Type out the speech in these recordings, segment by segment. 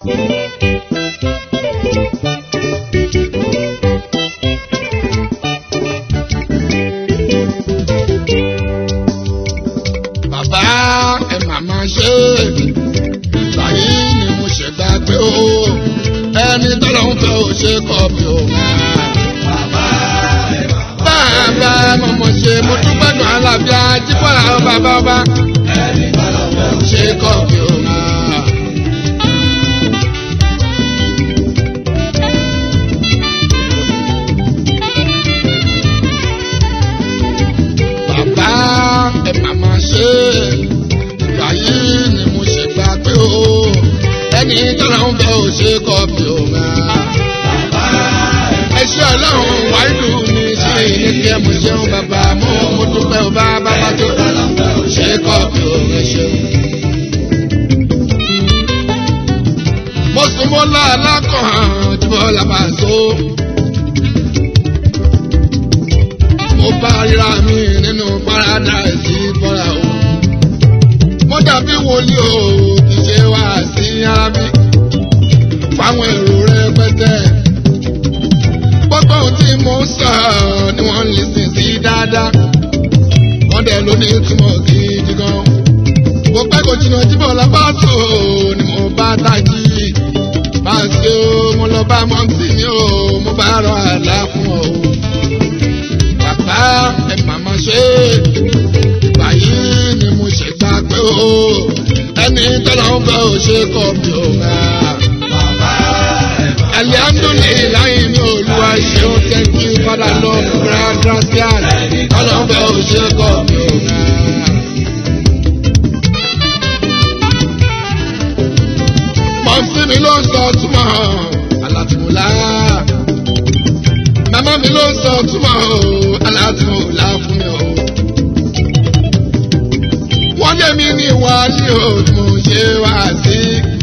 bàbá ẹ màmá ṣe báyìí ni mo ṣe gbà pé ó ẹni tọ́lọ́ ń fẹ́ ò ṣe kọ́ mi ò máa. bàbá mọ̀mọ́ ṣe mo dúpẹ́ dùn alábíà jíbọ̀lá ó bàbá ọba ṣe kọ́ mi ò máa. bàbá ẹ màmá ṣe báyìí ni mo ṣe gbà pé ó ẹni tọ́lọ́ ń fẹ́ ò ṣe kọ́ mi ò máa ẹṣẹ́ ọlọ́run wáìlú mi sí ní kí ẹ mú ṣeun bàbá mú mo dúpẹ́ ò bá bàbá tó ṣe kọ́ mi ò rẹ ṣeun. mo sùn mọ́ lọ́ọ̀lá kan tí mo là bá so. mo bá ríra mi nínú paradise bọ́ra o. mo dàbí wòlíì o kì í ṣe wá sí ara mi. fáwọn èrò rẹpẹtẹ gbogbo ohun tí mo ń sọ ni wọ́n ń lè sìn sí dáadáa. wọ́n dẹ̀ ló ní ìtumọ̀ gidi gan. mo pẹ́ kò jìnnà jíbọ̀ lápá tó ni mo bá tají. bá a ṣe o mo lọ bá mọ́tì mi o mo bá rọ àlá fún ọ. bàbá ẹ màmá ṣe báyìí ni mo ṣe gbà pé o ẹni tọ́lá ń fẹ́ ò ṣe kọ́ mi ò máa. Alihamdulilayi ni olúwa ṣeun thank you father lord grand gracias ọlọ́fẹ́ òṣèkọ̀ mi ò rà. Mọ̀sí mi ló ń sọ túmọ̀ alátìmọ̀lá. Màmá mi ló ń sọ túmọ̀ alátìmọ̀lá fún mi o. Wọ́n lé mi ní ìwà ní òògùn ṣe wá sí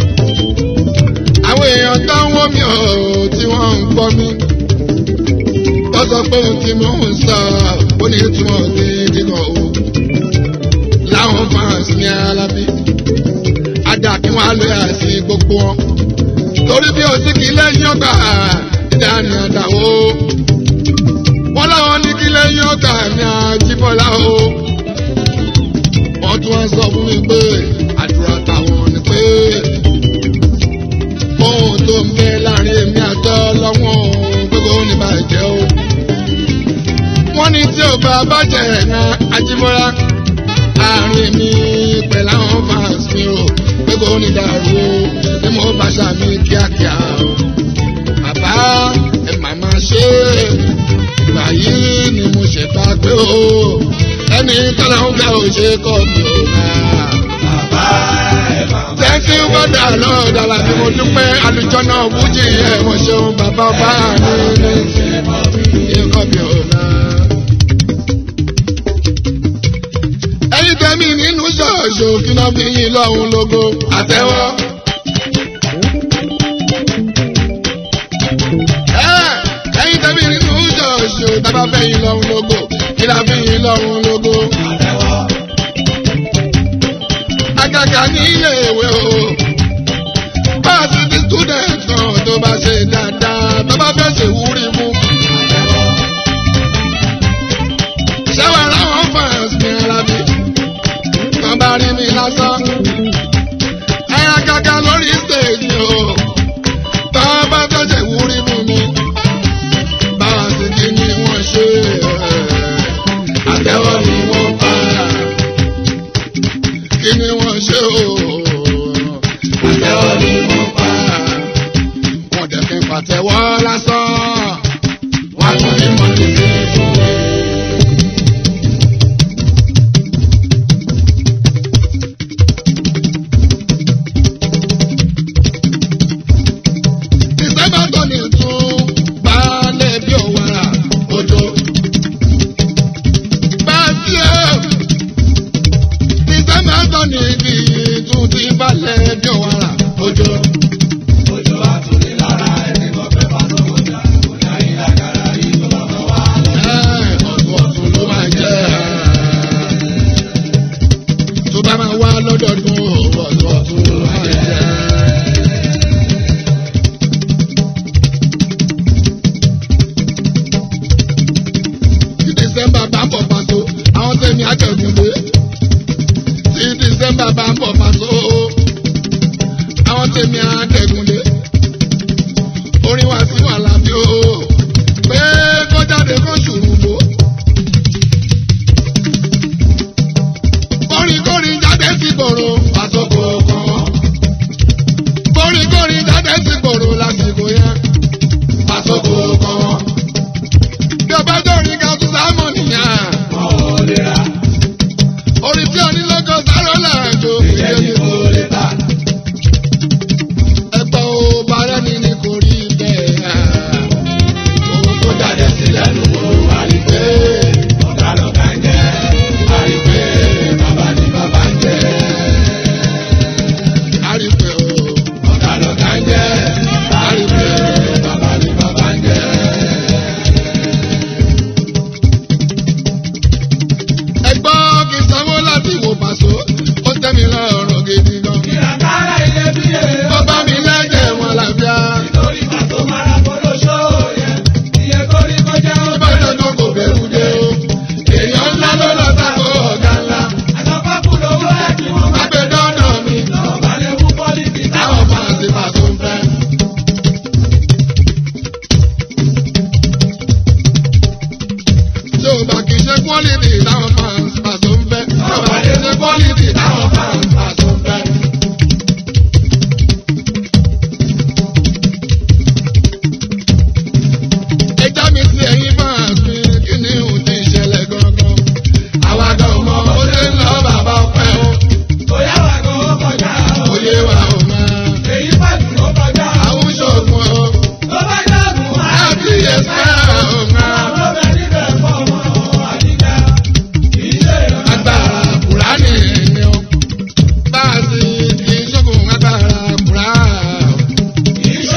àwọn èèyàn tó ń wọ́n mi ò tí wọ́n ń gbọ́ mi. wọ́n sọ pé ohun tí mò ń sọ ó ní ìtumọ̀ gidi gan o. láwọn fans ní alábí. ajá kí wọ́n á lè àṣì gbogbo wọn. torí bí o sì kí lẹ́yìn ọgbà ìdáni àdàwó. wọ́n láwọn ní kí lẹ́yìn ọgbà ní àjíbọ̀lá o. wọ́n tún wá sọ fún mi pé àdúrà táwọn ni pé ohun tó ń bẹ láàrin èmi àtọ́ lọ́wọ́ gbogbo ní bàjẹ́ o. wọ́n ní tí ò bá bàjẹ́ ẹ̀yà ajímọ́ra àárín mi pẹ̀lú àwọn fans mi o gbogbo ní dàrú o tí mo bá ṣàmì kíákíá o. bàbá ẹ màmá ṣe ìgbà yìí ni mo ṣe bá gbé o ẹni tọ́lá ń fẹ́ ò ṣe kọ́ mi ò máa. Thank you bọ́dà náà dàlà bí mo dúpẹ́ àlùjọ náà wújì ẹ̀ mo ṣeun bàbá ọba mi ní ikọ̀ mi ò náà. Ẹyin tẹ́mi nínú ṣọ́ọ̀ṣù kí náà fi yín lọ́hùn lógo àtẹ́wọ́. Ẹyin tẹ́mi nínú ṣọ́ọ̀ṣù tábà fẹ́ yín lọ́hùn lógo kí náà fi yín lọ́hùn lógo. Àgàgà ní ilé ìwé o. Báàsì ti student kan tó bá ṣe dáadáa tó bá fẹ́ ṣe wúrí mú. Ṣẹ́wà láwọn fans mi ara mi. Wọ́n bá rí mi lásán. Ẹ̀yà gàgà lórí stage o. Tó bá fẹ́ ṣe wúrí mú mi. Báàsì kí ni wọ́n ṣe? Àtẹ́wọ́ ni wọ́n pa kí ni wọ́n ṣe o. Àtẹ́wọ́ ni wọ́n pa. Wọ́n dẹ̀ fi pàtẹ́wọ́ lásán. Wọ́n tún ní mọ́tò sí fún mi. Ìsẹ́bà tó ní tún gbálẹ̀ bí òwúrà òjò. Báàsì ẹ̀ ìsẹ́bà tó ní ibi tún ti balẹ̀ bí òwúrà òjò. Òjò àtúndì lára ẹni kò fẹ́ bá tó kọjá. tèmi àtẹ̀gùnlé orin wa sí wàhálà bí o pé kó jáde kó ṣùrùbó. kórìkórì jáde sí gbòòrò àsopọ̀ kan wọ́n. kórìkórì jáde sí gbòòrò lásìkò yẹn àsopọ̀ kan wọ́n. bí o bá dọ̀rin ká tún sámọ̀ nìyẹn. orin tí onílọ́gọ́ sáré lẹ́ẹ̀jọ́ ìdílé kò lè ta. ẹgbẹ́ o bàrẹ́ ni ni kò rí bẹ́ẹ̀. ohun tó jáde sílẹ̀ ló kó wá rí pé ọ̀gá lọ́gá ń jẹ́ wá rí pé bàbá ni bàbá ń jẹ́. a rí pé o ọ̀gá lọ́gá ń jẹ́ a rí pé bàbá ni bàbá ń jẹ́. ẹgbọ́n kì í sanwó láti wò pàṣọ ó tẹ́ mi lọ́rùn gidi gan. bàbá mi lẹ́jẹ̀ wọn làbíà. ìbáṣẹ́ tó kò bẹ̀rù dé o. èèyàn ńlá ló lọ sáko ọ̀gá ńlá. agbẹ̀dọ́nà mi táwọn máa ti pàṣọ ń fẹ́. tí o bá kì í ṣe quality táwọn fans pàṣọ ń fẹ́. tí o bá kì í ṣe quality táwọn fans pàṣọ ń fẹ́. ẹja mi sí ẹyin fans mi kí ni ò ti ṣẹlẹ̀ gangan. àwa gan mọ ó ṣe ń lọ bàbá ọpẹ́ o. òye wa ò máa. àwọn ṣoògùn o. láti ẹsẹ̀ ò máa. agbára kùránì ni o. bá a sì kì í ṣoògùn agbára kùránì.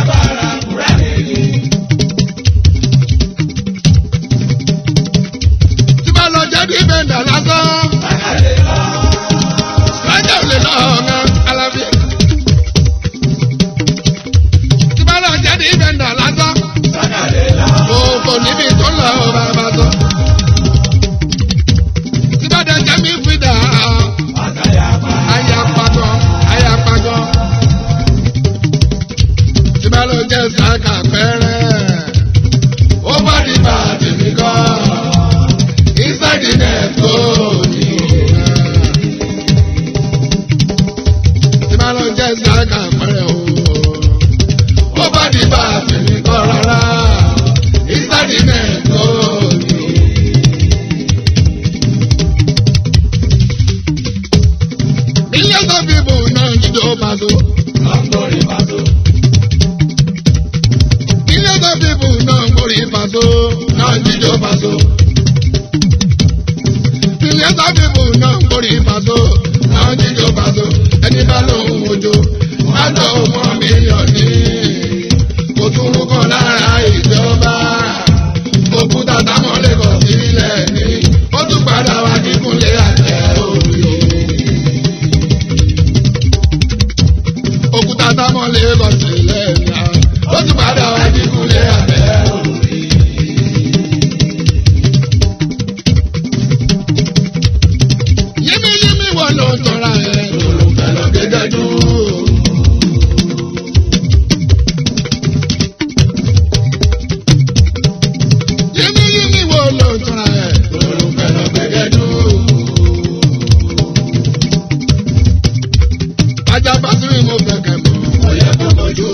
tí bá lọ jẹ́ bí bẹ́ńdà lásán. Rájà ò lè lọ ọ̀gá Alábí. Tí bá lọ jẹ́ bí bẹ́ńdà lásán. Kò kò níbi tó lọ bàbá tó. Tí bá dẹ̀ jẹ́ mi fìdá. Aya pagọ́, aya pagọ́. Tí bá lọ jẹ́ sàkà pẹ́rẹ́. Ó bá di bàtì mi kọ́. Inside the net go ni. Tí máa lọ jẹ́ sáàkà pẹ́rẹ́ o. Ó bá di bá àfẹ́mi kọ́ rárá. Inside the net go ni. Millions of people náà jíjọ pàṣọ. Millions of people náà mórí pàṣọ. Náà jíjọ pàṣọ. Millions of people náà mórí pàṣọ. Náà jíjọ pàṣọ. Ẹni bá lóhùn ojo. Má lọ mọ mílíọ̀nù. Kò tún rúkọ lára ìjọba. Òkúta táwọn lè kọ̀ sílẹ̀ ní. Ó tún padà wá kíkúnlé àtẹ òye. Òkúta táwọn lè kọ̀ sílẹ̀ ní. Ó tún padà wá kíkúnlé àtẹ òye. Yímí yímí wọ́n ló tọ́ra ẹ̀ lòlùfẹ́ lọ gẹ́gẹ́ dúró. Yímí yímí wọ́n ló tọ́ra ẹ̀ lòlùfẹ́ lọ gẹ́gẹ́ dúró. Ajá Básírì mo fẹ́ kẹ́ mọ̀. Ó yẹ kó mojú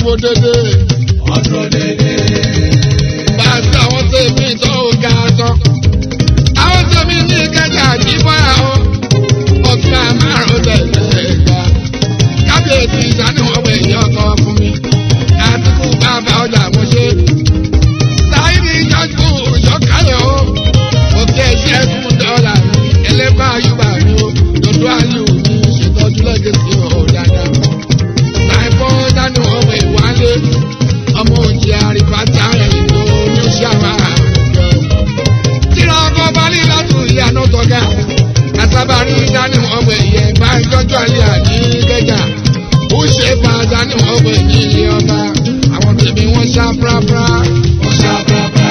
dúró dédé. wọ́n dúró dédé. bá a sí àwọn tèmi tó ga tán. àwọn tèmi ní kẹjà jí bọ́ra o. ọ̀gá márùn-ún tẹ̀lé ga. kábíyèsí ìsánú ọmọ èèyàn kan fún mi. àtìkù bàbá ọjà mo ṣe. sáyidì ìjọ́jú ìjọ́kálẹ̀ o. òkè ṣẹ́gun dọ́là mi. ẹlẹ́bàá yúbà mi o. dòdò àlù mi ṣètọ́jú lẹ́gẹ̀sì ọ̀ dáadáa. láìpọ́ dánú ọmọ ìwálé. ọmọ òjì àrífàtà ẹ̀yìn tó ní ṣàmà àjọ. tíra ọkọ̀ balẹ̀ látún ilé àná tọ́gà. àtàbárí dánú ọmọ ẹ̀yẹ bá ń tọ́jú àlẹ́ àní kẹjà. ó ṣe bá dánú ọmọ ẹ̀yìn ilé ọba. àwọn tèmi wọ́n ṣá prápra. wọ́n ṣá pàápàá.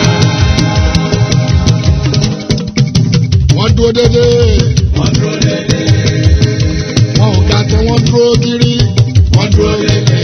wọ́n dúró dédé. wọ́n dúró dédé. wọn ò ga tó wọ́n dúró kiri. wọ́n dúró dédé.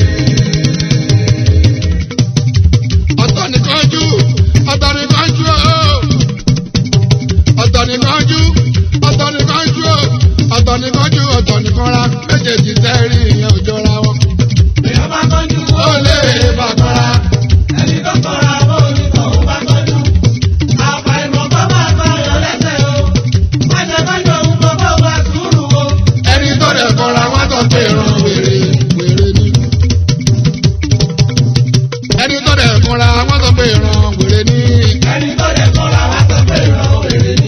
ọ̀tọ̀ nìkan jú ọ̀tọ̀ nìkan jú o. ọ̀tọ̀ nìkan jú ọ̀tọ̀ nìkan jú o. ọ̀tọ̀ nìkan jú ọ̀tọ̀ nìkan ra méjèèjì tẹ́rì ìyẹn ò jọra wọn. èèyàn bá tọ́jú ó lè bàtọ́ra. ẹni tó kọ́ra bó ní tọ̀hún bá tọ́jú. àfàìmọ̀ kọ́ máa tọ́ ọ̀yọ́ lẹ́sẹ̀ o. má ṣe tọ́jú òun kó bó bá sùúrù o. ẹni tó dẹ̀ kọ́ra wọn tó pé ìran wèrè wèrè ni. ẹni tó dẹ̀ kọ́ra wọn tó pé ìran wèrè ni. ẹni tó lè kọ́ra wá tó pé ìran òrèrè ni.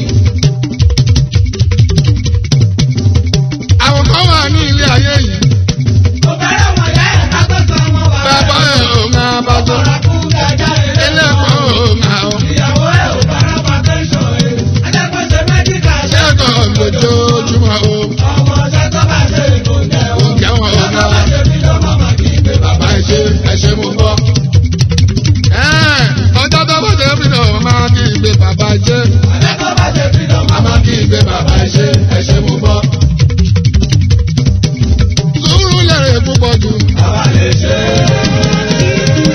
àwọn kan wà ní ilé ayé yìí. kò fẹ́rẹ̀ wọ̀n yá ẹ̀ ká tó sọ ọmọ bàbá bàbá ẹ̀ ò máa bá tó. ọ̀rọ̀ kú gàgà ẹ̀ ẹlẹ́kọ̀ọ́ ò máa ò. ìyàwó ẹ̀ ò bára pa tẹ́sán ẹ̀. adẹ́kọ̀ọ́sẹ̀ mẹ́díkà ṣe ṣẹ́kọ̀ọ́ lójoojúmọ́ o. ọmọ ọ̀sẹ̀ tó bá ṣe ìkòǹjẹ́ o. Oúnjẹ wọn ò ọmọ náà. bá ṣe bí lọ́mọ mà kí n gbé bàbá bàbá ẹ ṣe ẹ ṣe mo gbọ́. Ẹ́ẹ̀, ọjọ́ tó bó ṣe fi náà máa kí ìgbé bàbá ẹ ṣe. adẹ́kọ̀ọ́ bá ṣe bí lọ́mọ a máa kí ìgbé bàbá ẹ ṣe ẹ ṣe mo gbọ́. sùúrù lèrè púpọ̀ jù. àwa lè ṣe é.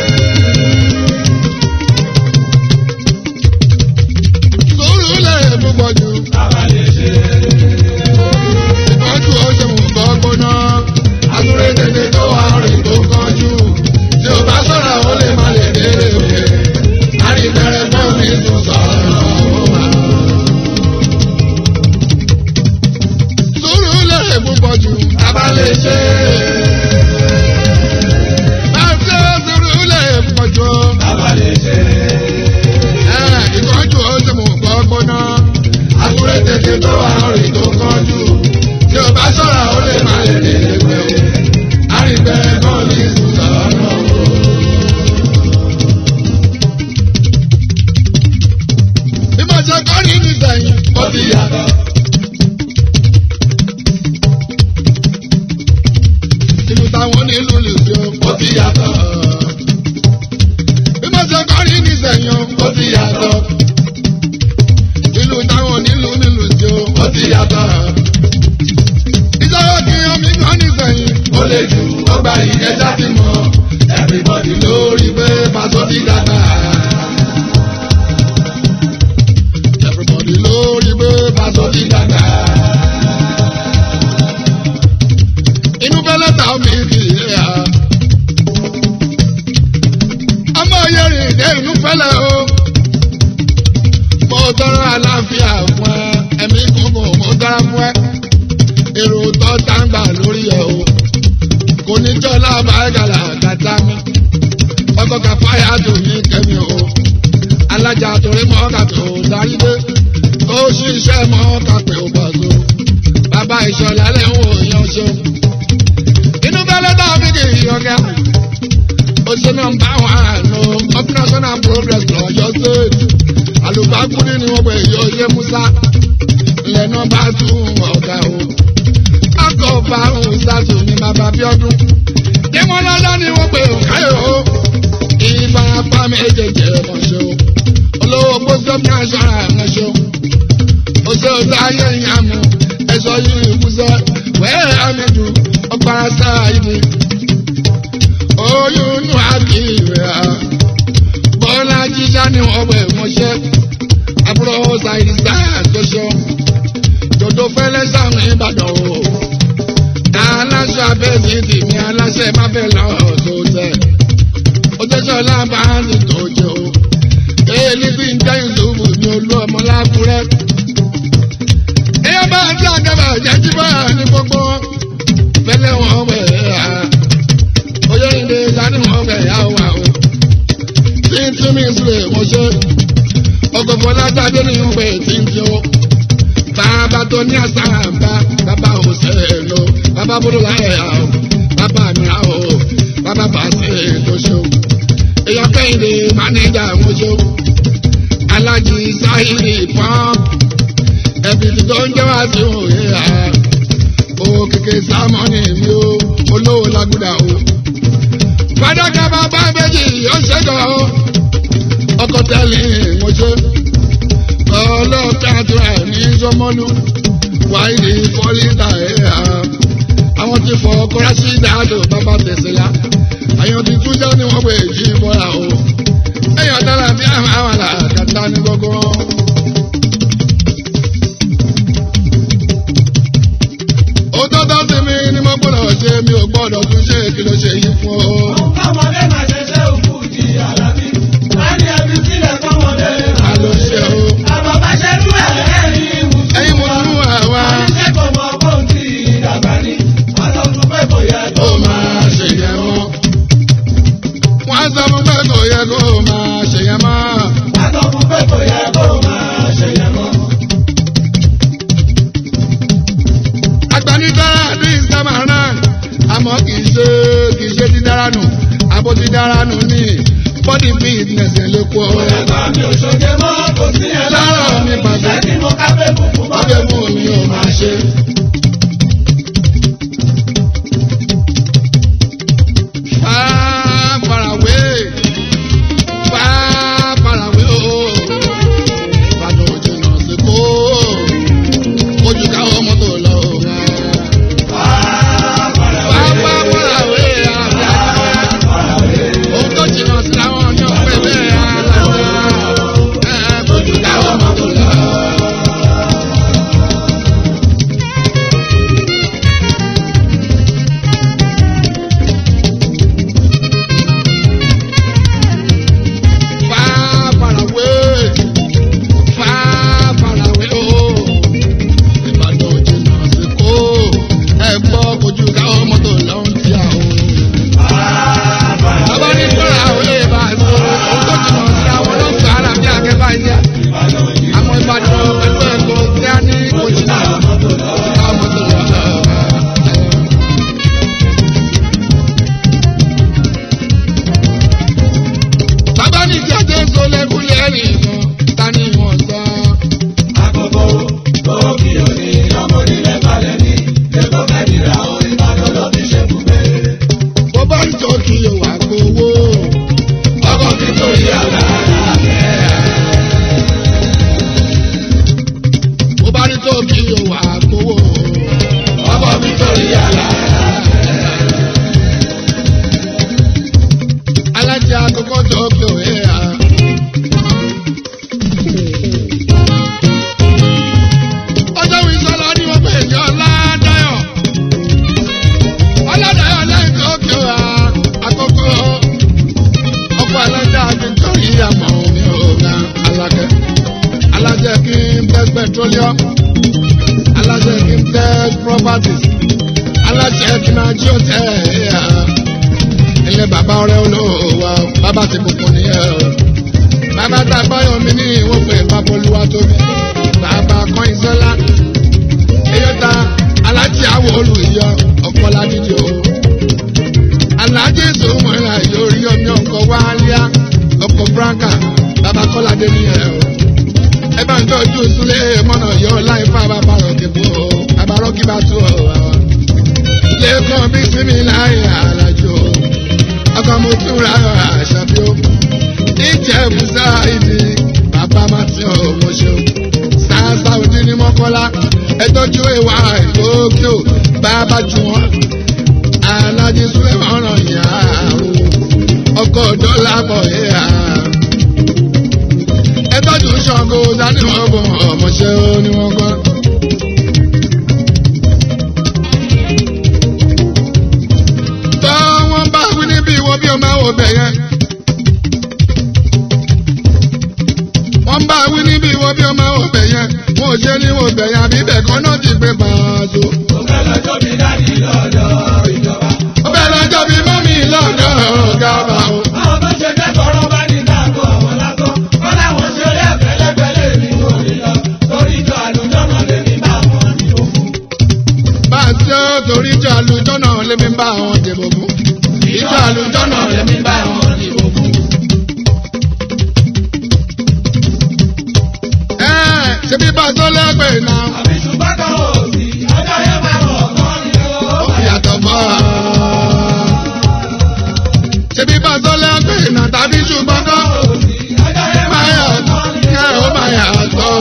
sùúrù lèrè púpọ̀ jù. àwa lè ṣe é. ìtọ́jú ó ṣe mú bọ́ gbóná. àtúrò tètè tó wà rìn tó kánjú. tí o bá sọ̀rọ̀ ó lè má lè délé òkè. àríbẹ̀rẹ̀ fún mi tún sọ̀rọ̀ ó wà. sùúrù lèrè púpọ̀ jù. àbá lè ṣe é. àti sùúrù lèrè púpọ̀ jù. àwa lè ṣe é. Ẹ̀, ìtọ́jú ó ṣe mú bọ́ gbóná. àtúrò tètè tó wà rìn tó kánjú. tí o bá sọ̀rọ̀ ó lè má lè délé òkè. àríbẹ̀rẹ̀ fún mi tún sọ̀rọ̀ ó wà. bí mo ṣe kọ́ ní nísẹ̀yìn ó ti yàtọ̀. ìlú táwọn onílù lù sí o ó ti yàtọ̀. bí mo ṣe kọ́ ní nísẹ̀yìn ó ti yàtọ̀. ìlú táwọn onílù nílù sí o ó ti yàtọ̀. ìjọba kí omi kan nísẹ̀yìn ó lè jù ó gba ìyẹn jáde mọ́ everybody lórí pé pàṣọ ti dàgbà. Everybody lórí pé pàṣọ ti dàgbà. Inú bẹ́lẹ̀ ta omi kì í yé ya. Ọmọ yẹrin dé inú fẹ́lẹ̀ o. Mo tọrọ àlàáfíà fún ẹ, ẹ̀mí gbogbo mo tọrọ fún ẹ. Èrò tó tàǹgbà lórí ẹ o. Kò ní jọ́ lábàágàlà kàtá mi. Ọkọ̀ kàfáyà tó ní kẹ́mi o alájà torí mọ́ kàpẹ́ ò darí dé ó ṣiṣẹ́ mọ́ kàpẹ́ ò bọ̀ so bàbá ìṣọ̀lá lẹ́hìn òyìn ṣe. inú bẹ́lẹ́ tá a fi kì í yọ̀gá ó ṣe náà ń bá wọn àánú up national progress lọ́jọ́ state àlùbákúrí ni wọ́n pè yọ ṣe musa lẹ́nu bá tún ọ̀gá o akọ̀ bá òun sátò ní bàbá bíọ́dún dẹ́mọ́lọ́lá ni wọ́n pè káyọ̀ o ìfarapa méjèèjì ẹ̀mọ̀ṣẹ́ o olówó pósítọ́ bí aṣọra ẹ̀mọ̀ṣẹ́ o oṣù ọ̀sẹ̀ ayé ìyàmú ẹ̀ṣọ́ yìí ìkúsẹ́ wẹ́ẹ̀ àmìjù ọ̀pára sáà ibi oyún inú àbí rẹ̀ á bọ́lá jíjá ni wọ́n wẹ̀ mọ́ṣẹ́ àbúrò ṣàìdí sáà ṣoṣo dòdò fẹ́lẹ́ sáwọn ìbàdàn o aláṣọ abẹ́sí tèmi aláṣẹ má fẹ́ lọ́ọ́ tó tẹ̀. lábàánì tó jẹ o èyí bí ń jẹ́ ìṣòwò ní olú ọmọ lákúrẹ́. èyí bá ń tí àgàbà jẹ́jú bá ní gbogbo fẹ́lẹ́ wọn wẹ̀ ẹ́ oyè ìdè dání wọn wẹ̀ yá wà o. tí ń tí mi sílẹ̀ wọ́n ṣe ọgọ́gbọ́ látàdé ní ìwé tí ń tí o. bàbá tó ní àṣà àbá bàbá òṣèlú lò bàbá búrú láyé o bàbá mi rà o bàbá bàṣẹ lóṣù. èèyàn kẹ́hìndé mánéjà wọn ṣe alájí sáyìrì pọ́n ẹbí tí tó ń jẹ́ wá sí òye à ó kéke sámọ́nì mi ó olówó lágùdà o. fàdákà bàbá méjì ó ṣẹ́gun o ọkọ̀ tẹ́lẹ̀ ìmọ̀ṣẹ́ ọlọ́pẹ́ àdúrà ní sọmọ́lú wáìdì fọ́lítà ẹ̀ à àwọn ti fọ kọ́rásì dáàdò bàbá tẹ̀sílá àyàn ti tún jẹ́ ní wọ́n pè jí bọ́ra o èèyàn dára bí àwọn àwọn àlàkàtà ní gbogbo. òtọ́tọ́ sí mi ni mo gbọ́dọ̀ ṣe mi ò gbọ́dọ̀ tún ṣe kí ló ṣe yí fún o. Ọmọdé máa ṣe ṣe òkú di àlàbí. Wọ́n ní ẹbí sílẹ̀ fọ́mọdé. a ló ṣe o. Àbọ̀ bá ṣe rú ẹ̀ ẹ̀yìn mùsùlùmí. ẹyin mo tún wà wá. Oníṣẹ́ kò mọ bóun ti dàgbà ní. Wọ́n sọ fún pé kò yẹ ó máa ṣe yẹn mọ́. wọ́n á sọ fún pé kò yẹ kó máa ṣe yẹn mọ́. Wọ́n sọ fún pé kò yẹ kó máa ṣe yẹn mọ́. agbanidára ní ìsámàrà àmọ́ kì í ṣe kì í ṣe dídára nù àbò dídára nù ní body fitness ẹ̀ lè kó. Ẹ̀gbọ́n mi ò ṣoge mọ́ kò sí ẹ̀ Lára mi bàjẹ́. Ṣé kí mo ká pé bùkún bọ́? ọbẹ̀ mú mi ò máa ṣe. Far, far away. Far, far away, oh. Ìbàdàn ò jìnnà sí kó. Ojú káwọn mọ́tò lọ. Far, far away, ohun tó jìnnà sí làwọn ní ọ̀pẹ bẹ́ẹ̀ aláwọ̀. Ojú káwọn mọ́tò lọ. Far, far away. Far, far away, oh. Ìbàdàn ò jìnnà sí kó. Ẹ gbọ́ kojú káwọn mọ́tò lọ ń tí a o. Bàbá ní fúnra àwọn ilé ìbá àti ohun tó jìnnà sí àwọn ọlọ́sàn ara bí akẹ́bá ilé. Àwọn Ìbàdàn pẹ̀lú ẹ̀kọ́ tí a ní kò jìnnà. Káwọn mọ́tò lọ. Bàbá ní kí ajé ń so lẹ́kúnlé rìn kan, ta ni wọ́n sọ? Àkókò òkì òní ọmọ onílẹ̀ balẹ̀ ní. Èkó fẹ́ dìrà orí Ìbàdàn ló fi ṣe bùgbé. Bó bá ń jọ kí o wà gbowó. Ọkọ̀ mi tó yí àlàáfíà bẹ́ẹ̀. Bó bá ní tó kí o wà gbowó. Ọkọ̀ mi tó yí àlàáfíà Alájà àkọ́kọ́ tó kí o yẹ à. Ọjọ́ wo ìsọ̀lá ni wọ́n pè ní Ọládayọ̀. Ọládayọ̀ lẹ́yìn tó kí o wà àkọ́kọ́. Ọkọ̀ alájà Victory àmọ́ mi ò ga alákẹ́. Alájà kí n bẹ́ petroleum. Alájà kí n bẹ́ properties. Alájà kí n ají òtẹ́ ẹ̀yà ilé bàbá ọrẹ olówó bàbá ti kúkú nìyẹn o bàbá tá a báyọ̀ mi ní ìwọ̀n pé babolúwa tóbi bàbá kan ìṣẹ́lá eyọta alájí àwọ̀ olùyọ ọ̀pọ̀ ládìjọ alájí ìṣòwòmọ̀ra yóò rí ọmọ ọkọ̀ wálíà ọkọ̀ branca bàbá kọ́ládé nìyẹn o ẹ bá ń tọ́jú súlé mọ́nà yọ láì fà bàbá rọ̀kì bò ó bàbá rọ̀kì bá tú ọ̀ lẹ́kọ̀ọ́ bí sinmi láyé àlàjò ọkọ̀ mo tún ra àṣàbí o ìjẹ̀bù sáàìdì bàbá má ti ọ̀ mo ṣeun sáàsà òdì ní mọ́kọ́lá ẹtọ́jú ìwà ìgbókè o bàbá jù wọ́n alájí súlẹ̀ mọ́ràn yà o ọkọ̀ dọ́là bọ̀ yà ẹtọ́jú ṣàngó dání wọn bọ̀ ọmọṣẹ́ ó ní wọ́n kọ́. tọ́ wọ́n bá wí níbi ìwọ bí o máa wò bẹ̀ yẹn mo ṣe ní mo bẹ̀yà bíbẹ̀ kan náà ti gbé pàṣọ. Mo fẹ́ lọ́jọ́ bí dáàdì lọ́dọ̀ ìjọba. ó bẹ̀ lọ́jọ́ bí mọ́mí lọ́dọ̀ gàbà o. Àwọn tó ṣe kẹ́kọ̀ọ́ bá ní káàkó àwọn lásán. Wọ́n láwọn ṣe lé ẹ̀fẹ́lẹ́fẹ́lẹ́ mi kò ní lọ. Torí ìjọ àlùjọ́nà lè ní bá wọn ní òkú. bá a ṣe ó torí ìjọ àlùjọ náà lémi bá àwọn dìbò fún. ìjọ àlùjọ náà lémi bá àwọn dìbò fún. ẹ ṣe bí bá a tó lẹ́gbẹ̀ẹ́ náà. Àbí ṣùgbọ́n kan ò sí. Ọjọ́ yẹn máa wọ̀ kán ni ó. ó yàtọ̀ mọ́ ọ. ṣe bí bá a tó lẹ́gbẹ̀ẹ́ náà tàbí ṣùgbọ́n kan. Ọjọ́ yẹn máa máa yà wọ̀ kán ni ó. ẹ ó máa yàtọ̀.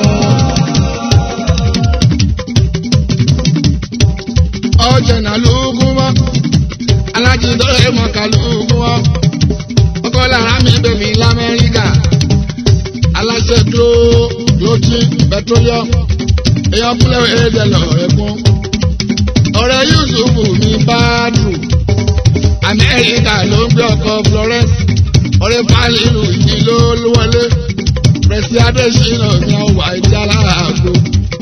ọjà náà lóògùn mọ́ alájí dọ́rẹ́ mọ̀ká lóògùn mọ́ ọkọ lára mi bèbí lamẹ́ríkà aláṣẹ glo gloti petroleum èèyàn fúnlẹ̀ èdè lọ ẹ̀kún ọ̀rẹ́ yusufu mi báàdù amẹ́ríkà ló ń gbé ọkọ̀ florence ọ̀rẹ́ fálínù yìí ló wọlé pẹ̀sì adésínà mi ọ̀wà ìdí aláàbò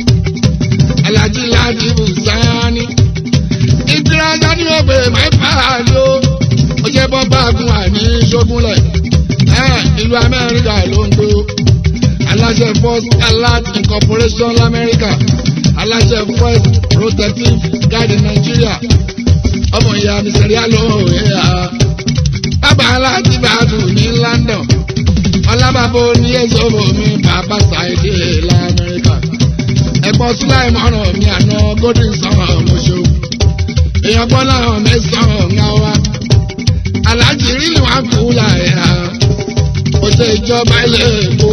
alájí láti bùsáni ìtìrájà ni wọ́n pè máa fà á ló ó jẹ́ bọ́mbà gun àní ṣógúnlẹ̀ ẹ̀ ìlú amẹ́ríkà ló ń gbé aláṣẹ first alert incorporation lamẹ́ríkà aláṣẹ first protective guide in Nigeria ọmọ ìyá mi sẹ̀ríà ló ń yà á bàbá aláàtì bàtù ní London ọlábàbò ní èzòbò mi bàbá ṣàìdè lamẹ́ríkà ẹ̀gbọ́n síláì mọ́ràn mi àná golden sun ọmọṣẹ́ èèyàn gbọ́ láwọn mẹ́sàn-án ọ̀gá wa aláàjì rírì wá kú láyà kò ṣe ìjọba ilé èkó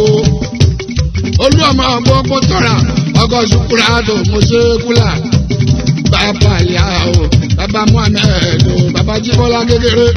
olú ọmọ ọgbọ́n kó tọ́ra ọkọ̀ ṣùkúrà tó mo ṣe kúlà bàbá ìyá o bàbá muhammed o bàbá jíbọ́lá kékeré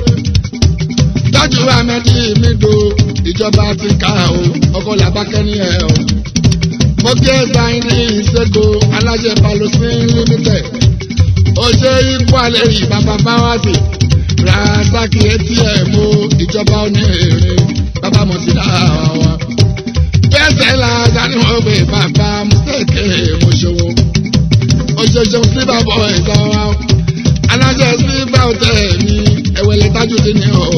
tọ́jú ahmedi mi do ìjọba ti ká o ọkọ̀ làbákẹ́ni ẹ̀ o mo kí ẹ sáyìn ní ìṣègò aláṣẹ palosin limited ó ṣe ikú alẹ́ yìí bàbá báwásì rasaki atm o ìjọba oní èrè bàbá mọ̀sídà wa. bẹ́sẹ̀ la dání wọ́n gbé bàbá mùsẹ̀kẹ́ mọ̀ṣọ́wó. oṣooṣù sí bàbá ẹ̀dá wa. alájẹ sí báwùtẹ́ mi ẹ̀wẹ̀lẹ̀ tájú ti ní o.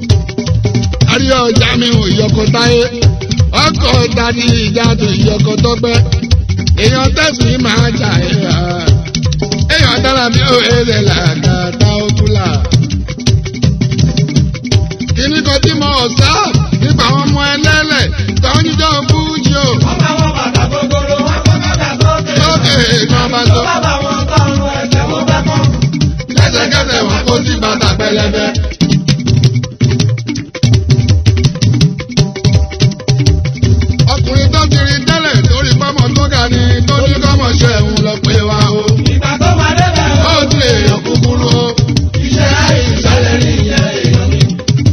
àríyá ọjà mi ò yọkọ táyé ọkọ̀ dání ìjà tó ìyọkọ tọ́gbẹ́. èèyàn tẹ̀sí máa jà ẹ̀ hà èèyàn dára bí ó èrè làkàtà òkúlà. kíní kan tí mo sá nípa àwọn ọmọ ẹlẹ́lẹ̀ tó ń jíjọ fújì o. Wọ́n bá wọn bàtà gogoro, wọ́n kọ́ bàtà sókè. lókè náà bá sọ. Tó bá bá wọn tọrùn ẹ̀jẹ̀ wọn bá kọ́. lẹ́sẹ̀kẹsẹ̀ wọn kó sí bàtà pẹlẹbẹ. ọkùnrin tó kiri tẹ́lẹ̀ torí pọ́mọ tó ga ni tó ní kọ́mọ ṣe òun lọ pé wa o. Ìgbà tó máa débẹ̀ ó o. ti èèyàn kúkúrú o. Iṣẹ́ ayé ìṣẹ̀lẹ̀ ní ìyẹn èèyàn mi.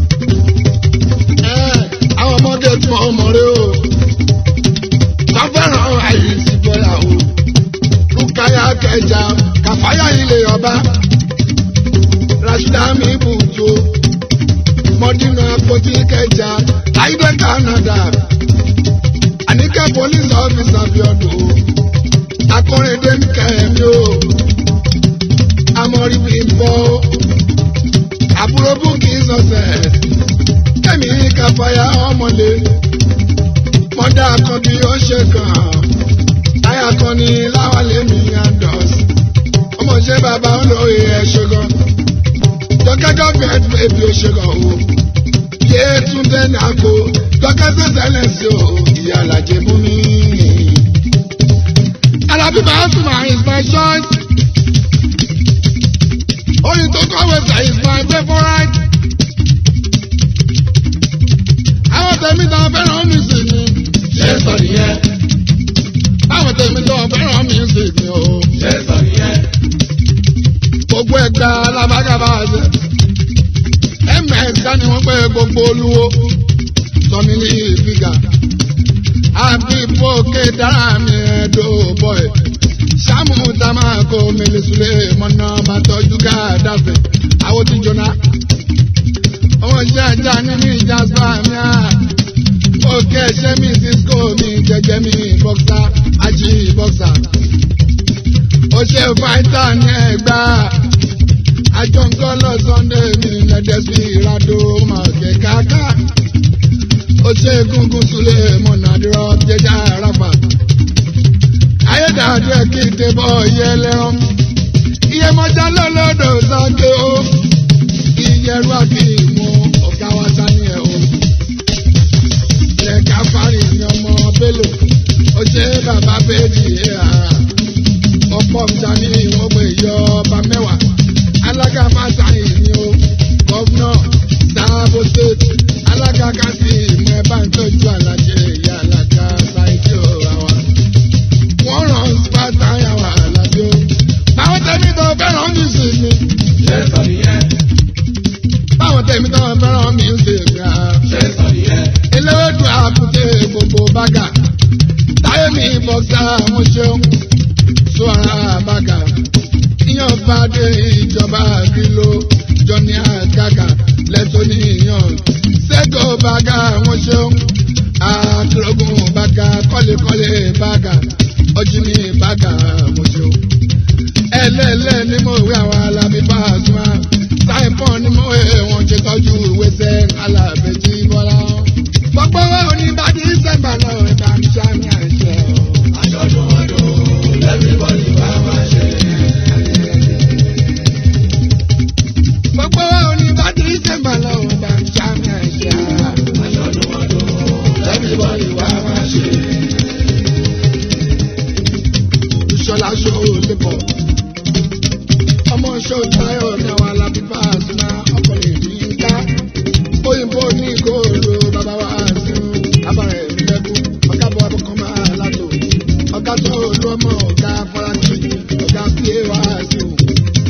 Ẹ́, àwọn ọmọdé tí wọ́n mọ̀ rí o. wọ́n fẹ́ràn àyè sí bọ́lá o. lukaya kẹjà kàfáyà ilé ọba. rasheeda mi bùtò. mọ́dínà àpótí kẹjà láìdé Canada. àníkẹ́ police officer bí ọdún o. akọrin kẹ́mi o. amọ̀rí bí bọ́ o. àbúrò búkì success kẹ́mi káfáyà ọmọlé mọ́dà kan bí ó ṣe kàn táyà kan ní láwálé mi àdọ́s ọmọ ṣe bàbá olóye ẹ̀ ṣe gan jọkẹ́ gọ́ọ̀mẹ̀ntì bèbí ó ṣe gan o yé túndé nàkó jọkẹ́ sẹ́sẹ́lẹ̀ sí o ìyá àlàjẹ mú mi. Alábí Pasuma is my choice. Oyin tó kọ̀wé sẹ́ is my favourite. àwọn tèmi tó fẹ́ràn mi sì ni. ṣé sọ nìyẹn. àwọn tèmi tó fẹ́ràn mi sì ni o. Ṣé sọ nìyẹn? gbogbo ẹgbẹ́ alábàgàbà ṣe. ms ká ni wọ́n pé gbogbo olúwo. tọ́mílì fìgà. àbí bókè dára mi ẹ̀dọ́ bọ́ẹ̀. sáàmù tamako mílísùlẹ̀ mọ́nà bàtọ́jú ká dáfẹ́. àwọn ti jóná ọmọ ìṣe ajá nínú ìjà spamia òkè ẹṣẹ mi cisco mi jẹjẹ mi bọ́ksá ají bọ́ksà ó ṣe fáìtà ní ẹgbà àjọǹkọ́ lọ sunday ní lẹ́dẹ̀sí ìrádó màkẹ́ káká ó ṣe gúngún súlẹ̀ mọ̀nàdúrà jẹjá rábà ayédáadé kí n tẹ́bọ̀ yẹ lẹ́rán iye mọ́jà lọ́lọ́dọ̀ sáké o ìyẹ̀rú àti ìmú ọ̀gá wa sani ẹ̀ o ilẹ̀ káfárì ní ọmọ bello ó ṣe bàbá bẹ́ẹ̀dì ẹ̀ ara ọ̀pọ̀ nta ní ìwọ̀n pé yọ ọba mẹ́wàá alága fásitì ní o gọ́fúnà sáàbò state alága kásì ìmọ̀ ẹ̀ bá ń tọ́jú alájẹ ìyá alága sáìtì ọ̀rọ̀ wa wọ́n rán pátá yàrá àlàbí o báwọn tẹ̀mí tó fẹ́ràn mi sì mi ṣé sọ nìyẹn báwọn tẹ̀mí tó fẹ́ràn mi sì mi à ṣé sọ nìyẹn eléwédú àkùtè gbogbo bága táyé mi bọ́sà mo ṣeun sọ ara bága ìyàn bá dé ìjọba kìló jọni àgàgà lẹ́tọ́ níyàn ṣẹ́gọ̀ bága mo ṣeun àkìlógún bága kọ́lékọ́lé bága ọjí ní bága mo ṣeun ẹlẹ́lẹ́ ni mo wí àwọn alábí Pasuma sáìpọ̀n ni mo wé wọn ṣe tọ́jú ìwé sẹ́ alábẹ́jì bọ́lá. gbogbo wa ò ní bàdí sẹ́mbà náà ẹ̀ka ń ṣàmì àṣẹ o. àjọ̀dún ọdún everybody wá máa ṣe. gbogbo wa ò ní bàdí sẹ́mbà náà ẹ̀ka ń ṣàmì àṣẹ o. àjọ̀dún ọdún everybody wá máa ṣe. ìṣọlá ṣó lè bọ̀. ọmọ ṣó táyọ̀ ní àwọn alábí Pasuma ọkọ̀ lè rí i ká. òyìnbó ní ìkóró bàbá wa sí abàrẹ̀ ìlẹ́kùn ọ̀gá bọ̀ abọ́kọ̀ máa látò. ọ̀gá tó lọ́mọ ọ̀gá faransé ọ̀gá pé wá sí o.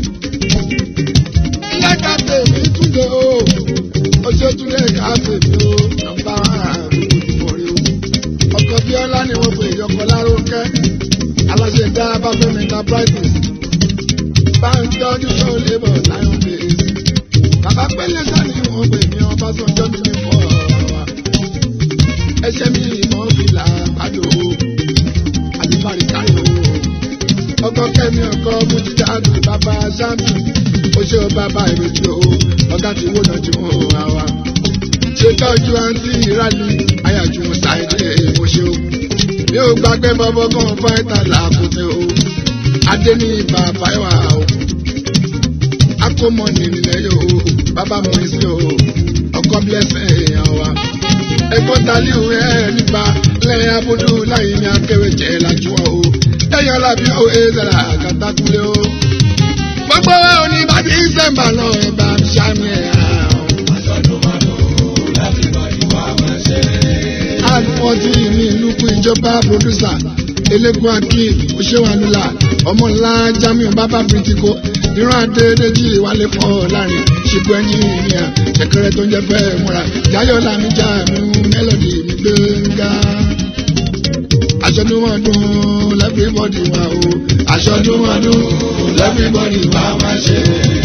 ilé ká tèmi túnde o oṣooṣùlẹ̀ ká tèmi o nọ́mbà àbúrò ìfọ̀rí o. ọkọ̀ bíọ́lá ni wọ́n pè yọkọ̀ lárúkẹ́ aláṣẹ dá báfẹ́mi enterprises bá ń tọ́jú ṣó labour lion base bàbá pẹ́lẹ́ sani wọ́n pè ní ọbásanjọ́ ní mi fọ́ wa ẹsẹ̀ mi ìmọ̀ fìlà pàdó àti fàríkàyò ọkọ kẹ́mi ọkọ mújíjáde bàbá sami ó ṣe ó bàbá ìrètí o ọ̀gá tí wọ́n náà ti mú wa wa ṣètọ́jú àǹtí ìrálì ayájú ṣàìdè mo ṣe o mi ò gbàgbé bọ́bọ́ kan fáìtà làkúté o adé ní bàbá ìwà o akómọ nìlẹ̀ yóò bàbá mọ̀ sí o ọkọ bílẹ̀sẹ̀ èèyàn wa ẹ̀gbọ́n taliu ẹ̀ nípa lẹ́yìn abúlú láyé ní akéwé jẹ́ lájú wa o ẹ̀yàn alábí o ezara kàtàkùlé o gbogbo wa ò ní bàbí ìsẹ̀mbà náà ẹ̀ bá ń ṣàmì ẹ̀ hàn o. àjọ̀dún ọdún everybody wá máa ṣe. àlùfọ́tì ní ìlú kú ìjọba pòdúsà eléegun akin òṣèwánúlà ọmọ ńlá jamiu bàbá bìtìkọ ìran adédèjì wálé fọ láàrin ṣìkú ẹyin ìyá ṣẹ̀kẹ̀rẹ̀ tó ń jẹ fẹ́ múra yáyọ làmì jàmù mélòdì mi gbẹngà. aṣọdúnmọ́dún lẹ́fíbọ́dì wa o aṣọdúnmọ́dún lẹ́fíbọ́dì wa máa ṣe.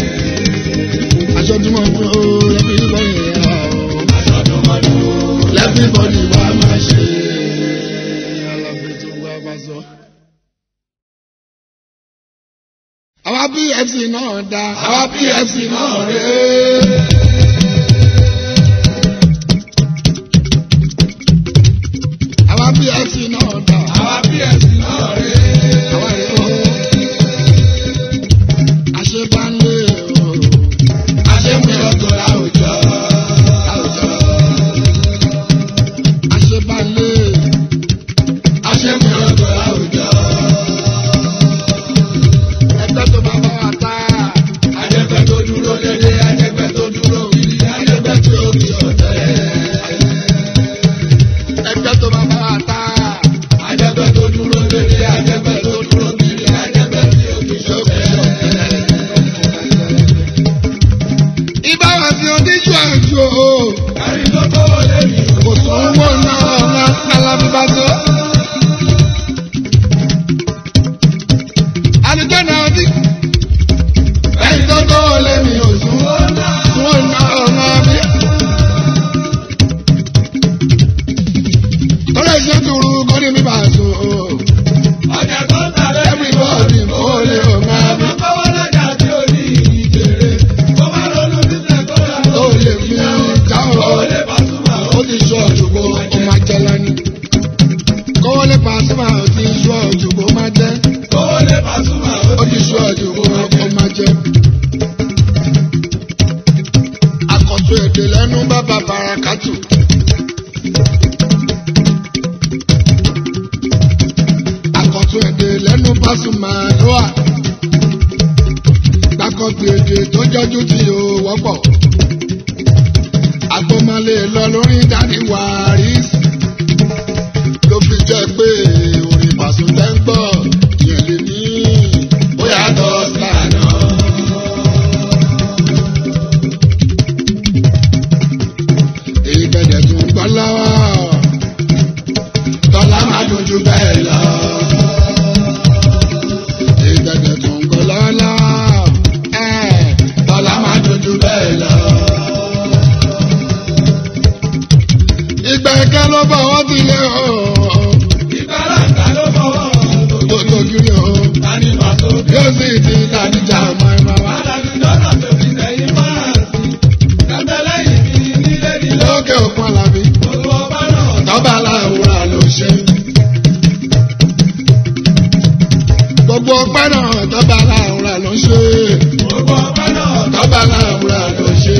aṣọdúnmọ́dún lẹ́fíbọ́dì wa o àjọ̀dún ọdún everybody wá máa ṣe. alábẹ́tò wá bá sọ. àwa pfc náà dá àwa pfc náà rèé. àwa pfc náà dá àwa ps náà rèé. àwa rèé o. àṣebánlé o. àṣemúlòkọ láwùjọ. àwùjọ. àṣebánlé. àṣemúlòkọ láwùjọ. ẹgbẹ́ tó bá bá wa tá. ajẹgbẹ́ tó dúró dédé ajẹgbẹ́ tó dúró wíìlì ajẹgbẹ́ tó kì í ọ̀tẹ̀. ẹgbẹ́ tó bá bá wa tá. ajẹgbẹ́ tó dúró dédé ajẹgbẹ́ tó dúró wíìlì ajẹgbẹ́ tó kì í ọ̀tẹ̀. ibà wà sí oníṣu àjò o. kárí tó kówó lé mi. kò sówó náà ọ̀la kálábí bá tó. àdìjọ́ náà bí. ẹni tó tó lé mi ò sún. sún náà ọ̀la bí. tọ́lá ìṣe turu kọ́ni mi bá sùn o. sátù. àkọ́tún èdè lẹ́nu Pasuma ló wà. gbàkọ́gbé èdè tó jọjú tí yóò wọ́pọ̀. àgbọ̀mọlé lọ lórí dání wàrísì. ló fi jẹ́ pé orin Pasuma tẹ́ ń gbọ́ yẹn lè ní bóyá tó sànà. èyí gbẹ̀dẹ̀ tó ń gbọ́ lọ́wọ́ tọ́lá máa dojú bẹ́ẹ̀ lọ. èyí gbẹ̀dẹ̀ tó ń gbọ́ lọ́wọ́ tọ́lá máa dojú bẹ́ẹ̀ lọ. ìgbà ẹ̀kẹ́ ló bọ̀ wọ́n ti lé o. Ìgbàlàgbà ló fọwọ́ tó tó kiri o. Tani pàtó bí yóò sì ti dàdíjà ọmọ ẹ̀ máa wá. Alájú lọ́nà tó fi sẹ́yìn fáàsì. Kàtẹ́lẹ́yìn mi nílé nílé. lókè òkun àlàbí Gbogbo ọba náà tọ́ba aláwòrán ló ṣe. gbogbo ọpẹ́ náà tọ́ba aláwòrán ló ṣe. gbogbo ọba náà tọ́ba aláwòrán ló ṣe.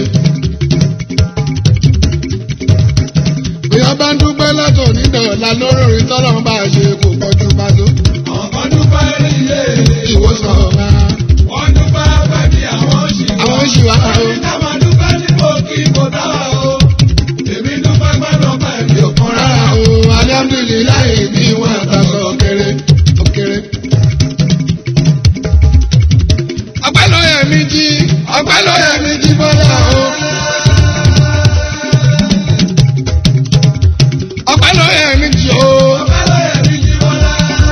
èèyàn bá ń dúpẹ́ lọ́tọ̀ nídọ̀ọ́lá lórí tọ́lọ́ bá a ṣe kò pọ̀jù pàtó. ọ̀kan dúpẹ́ nílé. ìwòsàn ọ̀la Wọ́n dúpẹ́ pẹ́ bí àwọn ṣì wá. àwọn oṣù wa o. Àyíká máa dúpẹ́ tí mo kí kò dára o. Èmi dúpẹ́ gbọ́dọ̀ pẹ́ mi ò kan rárá o alihamdulilayi bí wọn àtàkọ òkèrè òkèrè. ọpẹ́ ló yẹ mí jí ọpẹ́ ló yẹ mí jí bọ́lá o. ọpẹ́ ló yẹ mí jí o. Ọpẹ́ ló yẹ mí jí bọ́lá.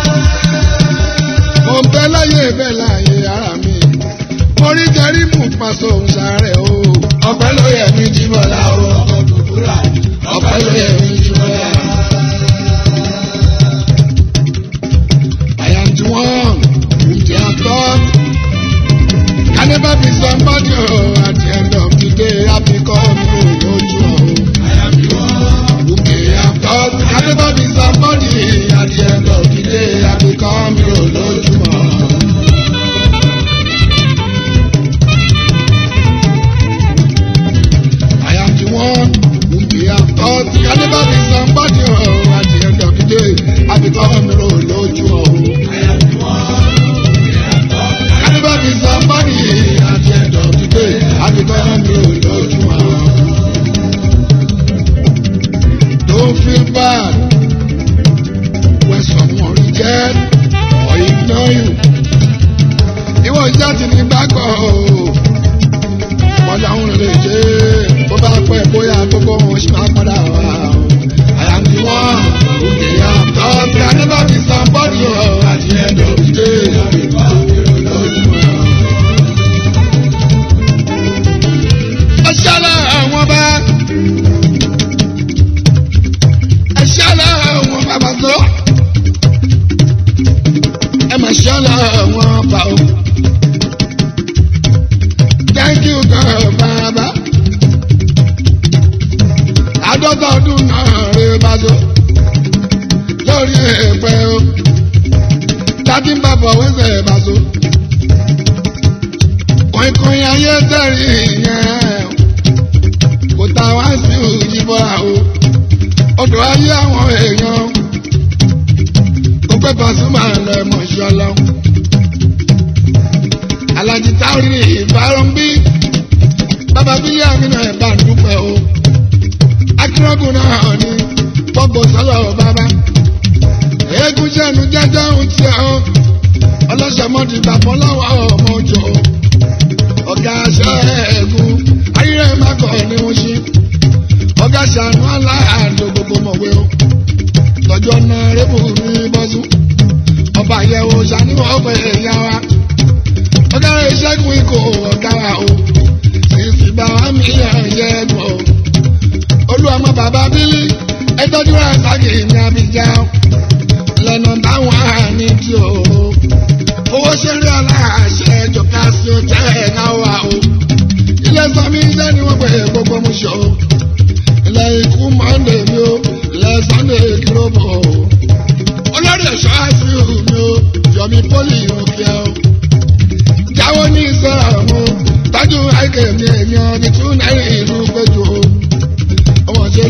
mo ń bẹ láyé bẹ láyé ara mi. mo rí jẹrí mú paṣọ òǹsàrẹ̀ o. ọpẹ́ ló yẹ mí jí bọ́lá o. Ọkọ̀ dùkúrà. ọpẹ́ ló yẹ mí jí bọ́lá. I am the one whom they have taught. Can never be somebody oh, at the end of the day I become olójú oh. Whom they have taught. Can never be somebody at the end of the day I become olójú oh. I am the one whom they have taught. Can never be somebody oh, at the end of the day I become olójú oh. I never be somebody at the end of the day. I become you lójú àwọn. Don't feel bad when someone reject or ignore you. Ìwọ jáde ní gbàgbọ́ o. Wọ́n dáhùn lè ṣe é. Bó bá pẹ́ bóyá gbogbo wọn ṣì máa padà wá o. I am the one who dey am talk. I never be somebody o. At the end of the day, I become you lójú àwọn. ẹṣálá àwọn bá ẹṣálá àwọn bàbá tó ẹ mà ṣálá àwọn bá o thank you God bàbá àádọ́ta ọdún náà rè bá tó lórí ẹ̀pẹ́ o tàbí bàbá wẹ́sẹ̀ bá tó kọ̀ìnkọ̀ìn ayé tẹ̀rí yẹn kò tá wá sí òyìnbọ̀ra o odò ayé àwọn èèyàn ó pẹ́ Pasuma lọ ẹ̀mọ̀ ṣọlọ. alájí táwọn ìbárọ̀ ń bí bàbá bílíà nínú ẹ̀bá ń dúpẹ́ o akérògùn náà ní gbogbo sọ́lọ̀ bàbá eégún jẹ́nu jẹ́jẹ́ ohun tí ọ ọlọ́sẹ̀mọ́dì bàbá lọ́wọ́ ọmọ òjò ọ̀gá ṣẹ́ẹ̀gùn ayé mákọ̀ ni wọ́n ṣe ọ̀gá ṣàánú aláàdó gbogbo mọ̀wé o lọ́jọ́ náà rébù ní bọ́sùn ọba àyẹ̀wò ṣàníwọ̀ ọ̀pẹ̀ ẹ̀yà wa ọ̀gá rẹ̀ ṣẹ́gun ikọ̀ ọ̀gá wa o sísì bá wa mi yàn yẹ́gun o olúwàmọ bàbá bílí ẹtọ́jú rẹ̀ sáàkì ní Abidjan lẹ́nu báwọn àní tí o owó ṣeré aláàṣẹ jọ̀ká sí o tẹ́ ẹ̀ náà wà o ilé sọmi iṣẹ́ ni wọ́n pè é gbogbo mú ṣọ ilé ikú mọ́ndé mi o ilé sunday kìlóbò o olórí ẹ̀ṣọ́ àìsíù mi o yọmi pólì òkè o jáwọ́ ní ìṣẹ́ra mo tọ́jú àìkè mi èèyàn ní tún náírà ìlú péjú o ọmọ ṣe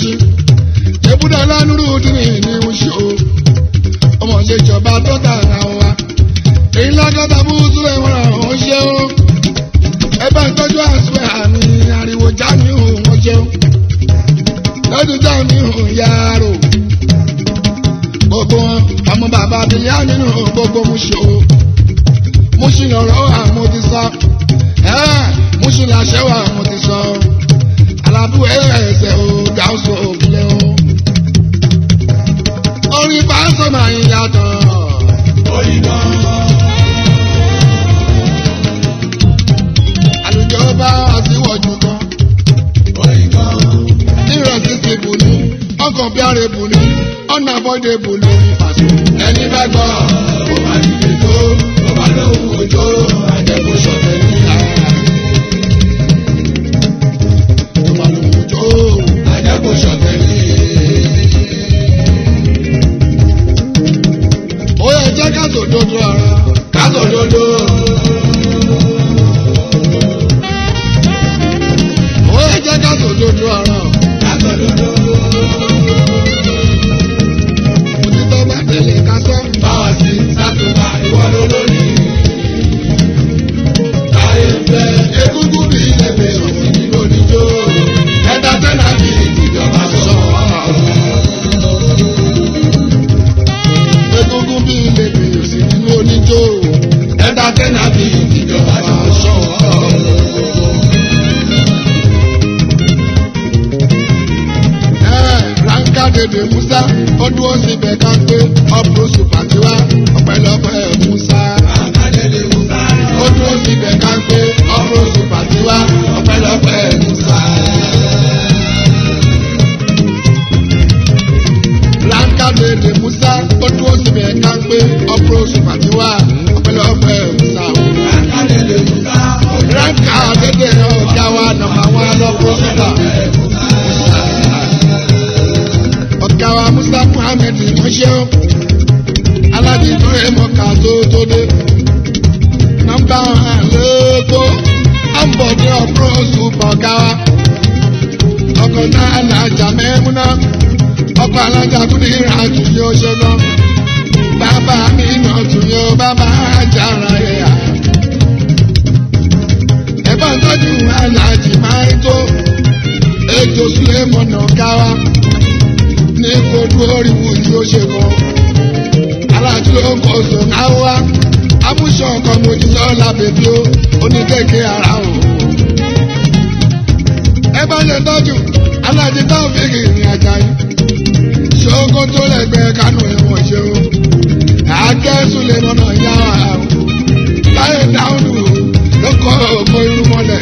ṣe ebúdà lánúrú dínì ní oṣù ọmọ ṣe ìjọba tó tà àwọn wa èyí lágọ́ta bú sílẹ̀ wọn àwọn ṣe ó ẹ bá ń tọ́jú àṣùwẹ̀ àmì ariwo jámi hùn wọ́n ṣeun lọ́dún jámi hùn yàrá gbogbo wọn ọmọ bàbá bíyá nínú gbogbo mu ṣe ó mo ṣì lọ́rọ̀ àwọn ti sọ mo ṣì láṣẹ wà àwọn ti sọ alábùwẹ̀ ẹsẹ̀ o gáúsù òkúlẹ̀ o orin pásọ máa ń yàtọ̀. Orí gan. àlùjọ bá àtiwọ̀jù kan Orí gan. ìrẹsì ti bù ní ọkàn bí àrẹ bù ní ọ̀nà àbọ̀dé bù lórí pàṣẹ. Ẹni bá gbọ́, ó máa dìde tó, ó máa lóhùn òjò, àjẹkù ṣọ̀tẹ̀ ní ara. ìmọ̀lùmọ̀jọ́ Àjẹkù ṣọ̀tẹ̀ ní ó yẹ jẹ́ ká sòdodo ara kásòdodo. ó yẹ jẹ́ ká sòdodo ara Kásòdodo. òtítọ́ bá tẹ̀lé ká sọ. Báwa sí sátúbà ìwọ ló lórí. Táyé ń bẹ egúngún bí ẹgbẹ́ òsì nínú oníjó. Ẹ̀dá tẹ́lá bí ìjọba sọ. egungun bí ilé mi ò sí nínú oníjó Ẹ̀dá tẹ́lá bí ìjọba sọ. ránkà dèdè musa ó dúró síbẹ̀ ká pé ọ̀pọ̀ sùpàtìwá ọ̀pẹ̀lọpẹ̀ musa. Àkàdédé Musa. ó dúró síbẹ̀ ká pé ọ̀pọ̀ sùpàtìwá ọ̀pẹ̀lọpẹ̀ musa. ránkà dèdè musa ó dúró síbẹ̀ ká pé ọ̀pọ̀ sùpàtìwá ọ̀pẹ̀lọpẹ̀ musa. Àkàdédé Musa. ránkà dèdè ọ̀gá wa nọ̀mà wa lọ́pọ̀ sùpà. ọ̀gá wa musa muhammed mọ́ṣẹ́ alájí tó yẹ mọ́ká tó tó dé nọ́mbà àlẹ́kọ́ àǹbọ̀dé ọ̀pọ̀ ṣùpọ̀ ọ̀gá wa ọkọ̀ náà alájà mẹ́múná ọkọ̀ alájà tó ní ìrìnàjò yóò ṣe gan bàbá mi náà tún yóò bàbá àjàrà yẹ yà ẹ̀bọ̀n tọ́jú alájì máa ń tó ètò sílẹ̀ mọ̀nà ọ̀gá wa ní kojú oríwu tí ó ṣe kọ. aláàtú ló ń kọ sùn náà wá. amúṣọ ọkọ mojú sọ́ọ́lá bèbí ó oníkèké ara o. ẹ bá lè tọ́jú aláàjì táwọn fi rìnrìn àjà yìí. ṣókó tó lẹ́gbẹ̀ẹ́ kánú ẹ̀wọ̀n ṣe o. akẹ́sùn lè mọ̀nà yá wa o. láyé dáhùn ló kọ́ òkú irú mọ́lẹ̀.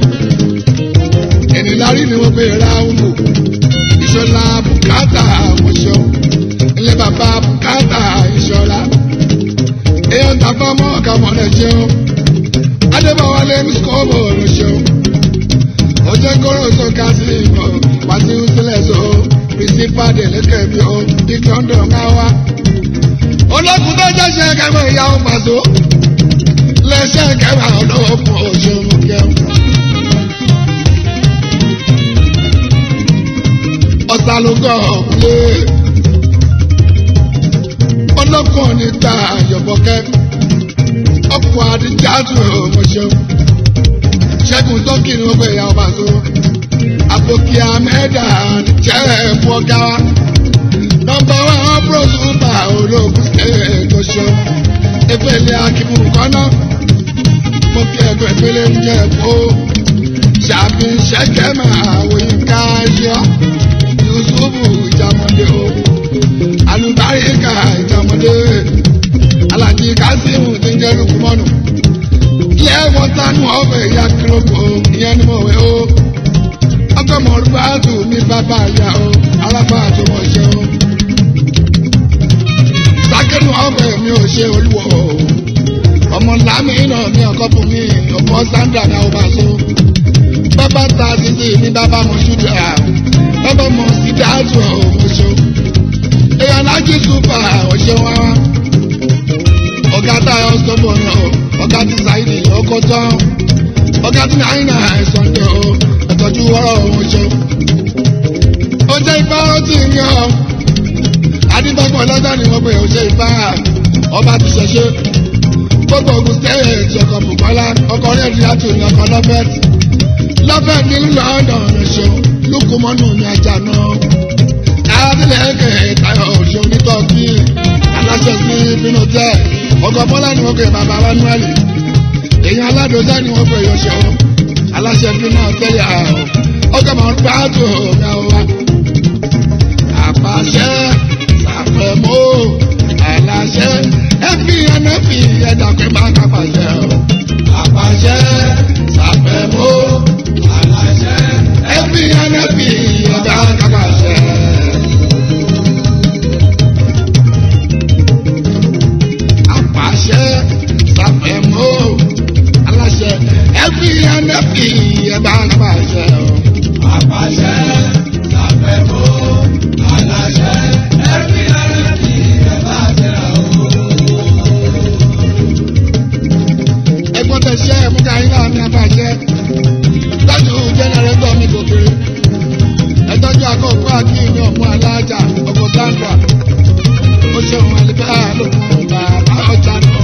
ènìlárí ni wọ́n gbé ráhùn ìṣọlá bùkátà àmọ̀ṣọ́ ilé bàbá bùkátà ìṣọlá èèyàn tàbá mọ́ ọ̀gá mọ́lẹ̀ jẹun adébáwálé ní skọ́ọ̀bù ọ̀rọ̀ṣọ́ ọjọ́ kọ́rọ̀ sọ ká sí ìmọ̀ pàṣẹ sílẹ̀ sọ pírísípà délẹ́kẹ̀ bí ó ike ọ̀dọ̀ ńlá wa olókùn tó jẹ́ ṣe kẹfẹ́ ìyàwó pàṣọ lẹ́sẹ̀ kẹfà ọlọ́wọ́ fún òṣèlú kẹfà. ọ̀sálógọ́ ọ̀pẹ́ ọlọ́kùn níta àyọ̀bọ̀kẹ́ ọkọ̀ àdìjáàtù ọmọṣẹ́ ṣẹ́gun tọ́kì ni wọ́n pè ya ọba tó àpòkì àmẹ́dà jẹ́ ẹ̀mú ọ̀gá wa nọmba wa ọ̀pọ̀ ṣùpà olóògùn ṣẹ́ẹ̀tọ́ ṣọ́ efele akimu kọ́nà mo kí ẹgbẹ́ ìpele ń jẹ́ ẹ̀kọ́ ṣàbí ṣẹ́kẹ́ máa wòye ká yọ yusufu ìjàmọ̀dé o alùbáríkà ìjàmọ̀dé alájí kásímù ti ń jẹ́ lukumọ́nù ilé wọn tánú ọ̀fẹ́ ìyá kírọ́pù ìyẹn ni mo wẹ̀ o ọkọ̀ mọ̀rúbáàtù ní bàbá ìyá o alábà tó mọ̀ ṣe o sákẹ́nu ọ̀fẹ́ mi ò ṣe olúwo o ọmọ lámì náà ní ọkọ̀ fún mi ọmọ sandra náà ó bá so bàbá ta títí ní bàbá mo ṣúdà bàbá mo sì dáàtú ọmọṣọ èèyàn lájú súpà ọṣẹ wá wá ọgá táyọ sọmọ náà ọgá tí sáìdì ọkọ tán ọgá tí náírà ẹsàn ní ọ ẹtọjú wọrọ ọmọṣọ ó jẹ́ ipá ó ti ń yan adébọ́gbọ̀n ọlọ́gbà ni wọ́n pè ó ṣe ipá ọba ti ṣẹṣẹ gbogbo ogun stéèjì ọkọ̀ bùkọ́lá ọkọ̀ rẹ̀ rí àtò ní ọkọ̀ lọ́fẹ̀tì lọ́fẹ̀tì ní lọ́ọ̀dọ̀ ọ̀ṣọ́ lókùmọ́nù ní ajá náà adílẹ̀kẹ̀ tayọ̀ ọ̀ṣọ́ onítọ́kì aláṣẹ sí bínú jẹ́ ọkọ̀ bọ́lá ni wọ́n pè bàbá manueli èèyàn aládùúgbò ni wọ́n pè yọ̀ṣọ́ aláṣẹ bínú tẹ́lẹ̀ àwọ̀ ọkọ̀ mọ̀ ń pàtó ọ̀gá wa àpàṣẹ àpẹ̀mọ́ àlàṣẹ ẹbí ẹnẹbí ẹ̀dá pé máa kápàṣẹ o. àpàṣẹ àpẹ̀mọ́ àlàṣẹ ẹbí ẹnẹbí ẹ̀dá kápàṣẹ. àpàṣẹ àpẹ̀mọ́ àlàṣẹ ẹbí ẹnẹbí ẹ̀dá kápàṣẹ o. Àpàṣẹ ṣàfẹ́mọ́ aláṣẹ ẹbí ẹbí ẹ bá tẹ̀ra o. ẹgbọ́n tẹ ṣe é múta yín náà ní abàjẹ́ tọ́jú jẹ́nẹrétọ̀ mi kò kéré ẹtọ́jú akọ́kọ́ àti ìní ọ̀mú alájà ọkọ̀ sandra ó ṣeun àlùbá lókun bàbá ọjà náà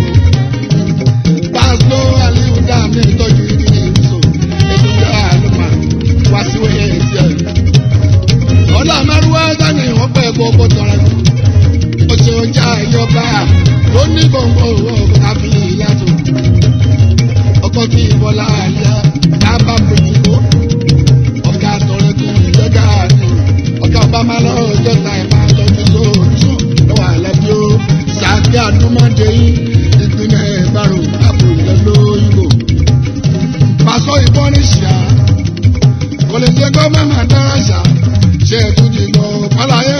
pásítọ̀ aliu dàmí ìtọ́jú ìdílé ìbùsọ̀ ètùtù àlùmá wá sí wẹ́yẹ ètí ẹ̀. ọ̀la mẹ́rùwá dání wọ́n pẹ́ gbogbo tọrẹ ó ṣeun já ìyọba ó ní gbòǹgbò owó káfí ìyàtọ̀ ọkọ̀ kí ìbọ̀lá àyà bàbá pẹ̀tìkó ọ̀gá àtọ̀rẹ́kùn ìjẹ́gà ni ọ̀gá ọbàmà lọ́rọ̀ jọ́ta ìmọ̀ àtọ́jú sóòtú lọ́wọ́ àlẹ́bí ó sàbí àdúmọ̀dé yín ìpínlẹ̀ ìbárò àpò ìlẹ́lóyìnbó. pàṣọ ìbọn ní ṣíà kò lè jẹ́ kó mẹ́mà dára ṣá ṣe é tún ti lọ pálá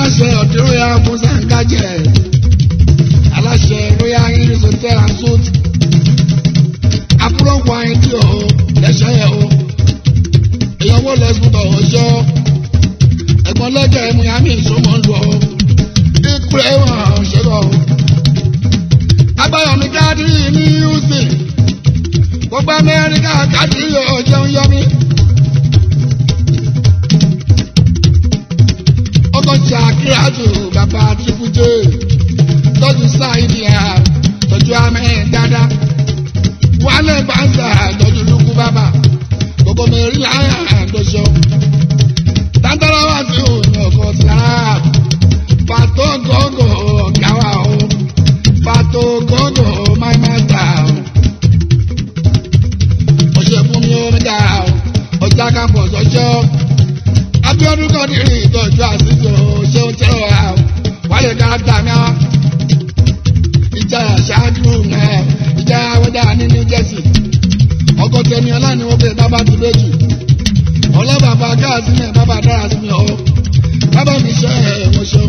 aláṣẹ ọ̀dẹ́ royal musa ngajẹ aláṣẹ royal iris hotel and suit àbúrò wáyé tí o lẹ́sẹ̀ yẹ o ìyàwó lẹ́sùtọ̀ ọjọ́ ẹ̀gbọ́n lẹ́jẹ̀ miami ìṣòmọ̀ lù ọ́ ìpínlẹ̀ wọn ṣẹlẹ̀ o agbáyọ̀mí káàdìrì ní houston gbogbo amẹ́ríkà káàdìrì yóò jẹun yọmí. ọkọ̀ ṣàkíyàtò bàbá triple j tọ́jú sáìdì ẹ̀ tọ́jú amẹ́ dáadáa wálé bàtà tọ́jú lukú bàbá gbogbo mẹ́rin láyà àdóṣọ. tàǹtàrà wà sí òun ọkọ̀ sílára pàtó gọ́gọ́ ọ̀gá wa o pàtó gọ́gọ́ máa máa tà o. ọ̀ṣẹ̀ fún mi ó ń dà o ọjà kápọ̀ sọ́jọ́ abiodun kan ní rí ìtọ́jú àṣìṣe ṣé ó tẹ́wọ̀ ẹ̀ o wáyé dáadáa mi á. ìjà ṣáájú náà ìjà wẹ́dà ní new jersey ọkọ̀ tẹ̀mí ọlá ni wọ́n fẹ́ bábà ti méjì ọlọ́bàbà gáàsì náà bábà dára sí mi ọ́ bábà mi ṣe ẹ̀ mo ṣeun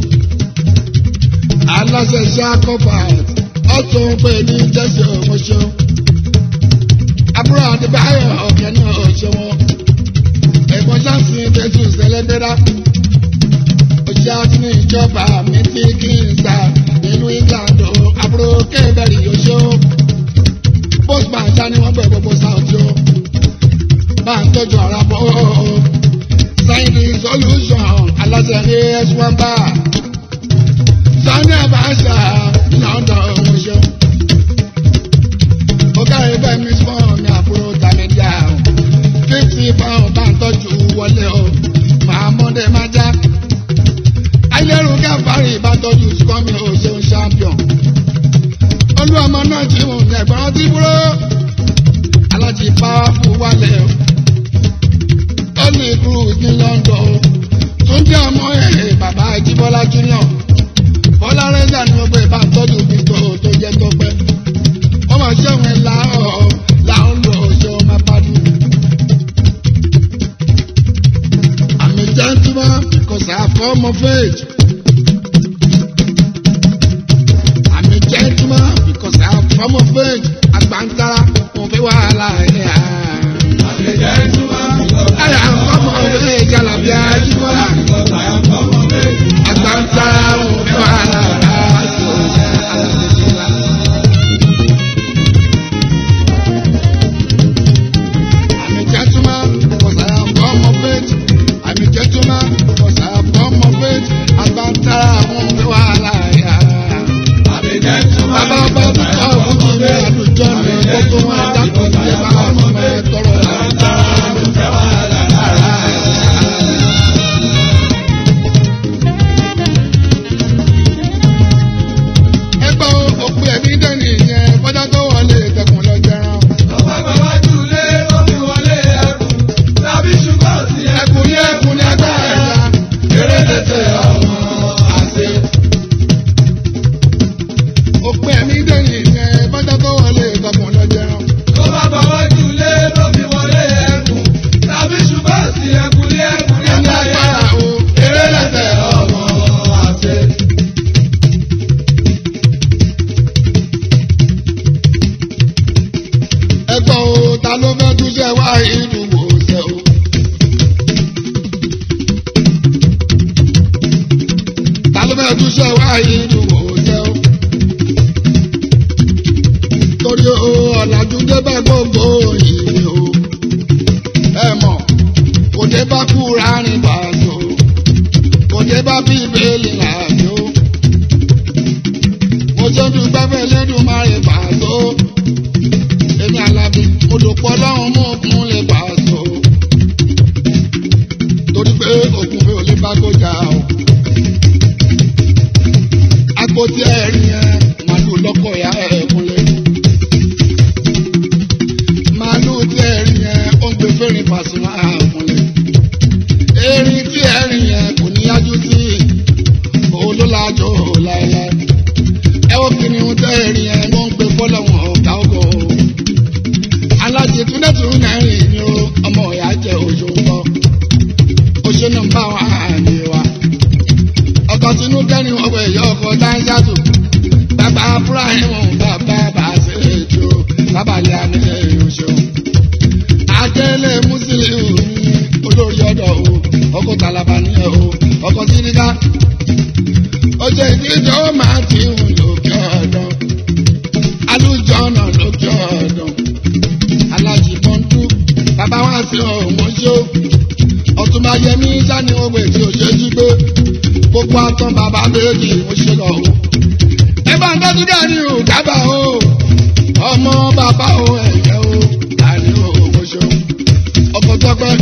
aláṣẹ ṣe àkọ́fà ọ̀tún pé ní jẹ́sẹ̀ mo ṣeun àbúrò àdìbáyọ̀ ọ̀kẹ́ náà ṣe wọn ẹ̀gbọ́n ṣáàṣì jésù sẹlẹ́dẹ́rà òṣìṣẹ́ àti ní ìjọba mi ti kí n sá nínú england o àbúrò kébẹ̀rì yóò postman ṣá ni wọ́n bẹ̀ gbogbo sáwọ́tì o bá ń tọ́jú ara bọ́ o sáyẹ́ndì solution aláṣẹ as one bar sunday abasa london ọ̀hún ṣeun ó kárí bẹ́ẹ̀ mi fún mi àbúrò tàmídìá o fifty pound bá ń tọ́jú wọlé o màá mọ́dé má já. ayélujára gáfárì bá tọ́jú sukọ́mi o ṣeun champion. olú ọmọ náà jí mú ẹ̀gbọ́n tí búrò. alájí powerful wálé o. tony cruz ní london o. túndé ọmọ ẹ̀ bàbá ìjíbọ́lá junior. bọ́lá rẹ́ńdà ni wọ́n gbé bá ń tọ́jú bíntò tó jẹ́ tó pẹ́. ọmọ ṣẹ́wọ̀n ẹ̀ làárọ̀ làwọn lò ó ṣeun máa pàdé. I'm a gentleman because I have come of age. I'm a gentleman because I have come of age. Agbantara mo fi wàhálà ẹ̀ hà. I have come of age Alabi Ajibola. Agbantara mo fi wàhálà ẹ̀ I'm a gentleman because I have come of age. I'm a gentleman because I have come of age. Agbantara mo fi wàhálà ẹ̀ hà. Bàbá ọba tó kọ́ ọ̀hún kí ní àlùjọ mi kó tó wọn dákun ní bá ọmọ mi tọrọ Ẹgbẹ́ òpin ẹ̀mí dẹ́nì yẹn fọ́jà tó wọlé ìtẹ̀kùn lọ jẹran. Ẹkùn ní ẹkùn ní ẹgbẹ́ ẹ̀yà eré tètè ọmọ àṣẹ. Òpin ẹ̀mí dẹ́nì yẹn fọ́jà tó wọlé ìtẹ̀kùn lọ jẹran. Ẹni agbára o eré lẹ́tẹ̀ ọmọ àṣẹ. Ẹgbẹ́ o ta ló fẹ́ túnṣe wá ìdúgbò ṣe o. Ta ló fẹ́ túnṣe wá ìdúgbò ṣe o. Torí o ọ̀làjú débẹ̀ gbogbo ìwé o. Ẹ mọ̀, kò dé bá kúra rìn bàṣọ. Kò dé bá bíbélì làjò. Mo ṣe dúpẹ́ fẹ́ lẹ́dùn máa rìn bàṣọ èmi alábi mo dòpọ̀ lọ́hùn mú òkun lè bá a sọ. torí pé òkun mi ò lè bá kọjá o. àpótí ẹ̀rín yẹn màlúù lọ́kọ̀ ya ẹ̀ kúnlẹ̀. màlúù tí ẹ̀rín yẹn ó ń gbé fẹ́rin Pasuma kúnlẹ̀. erin tí ẹ̀rín yẹn kò ní yájú sí òun ló lájọ láéláé. ẹ ó kí ni ohun tẹ́ ẹ̀rín yẹn ló ń gbé fọ́lọ́wọ́n ọ̀gá ọgọ́ o alájẹ tún dẹ́tun mẹ́rin ni ó ọmọ ìyá jẹ́ oṣù ńkọ́ oṣù náà ń bá wa àmì wa ọkọ tọ́jú dání o dábàá o ọmọ bàbá o ẹ̀yẹ o dání o mo ṣeun ọkọ̀ tọ́pẹ́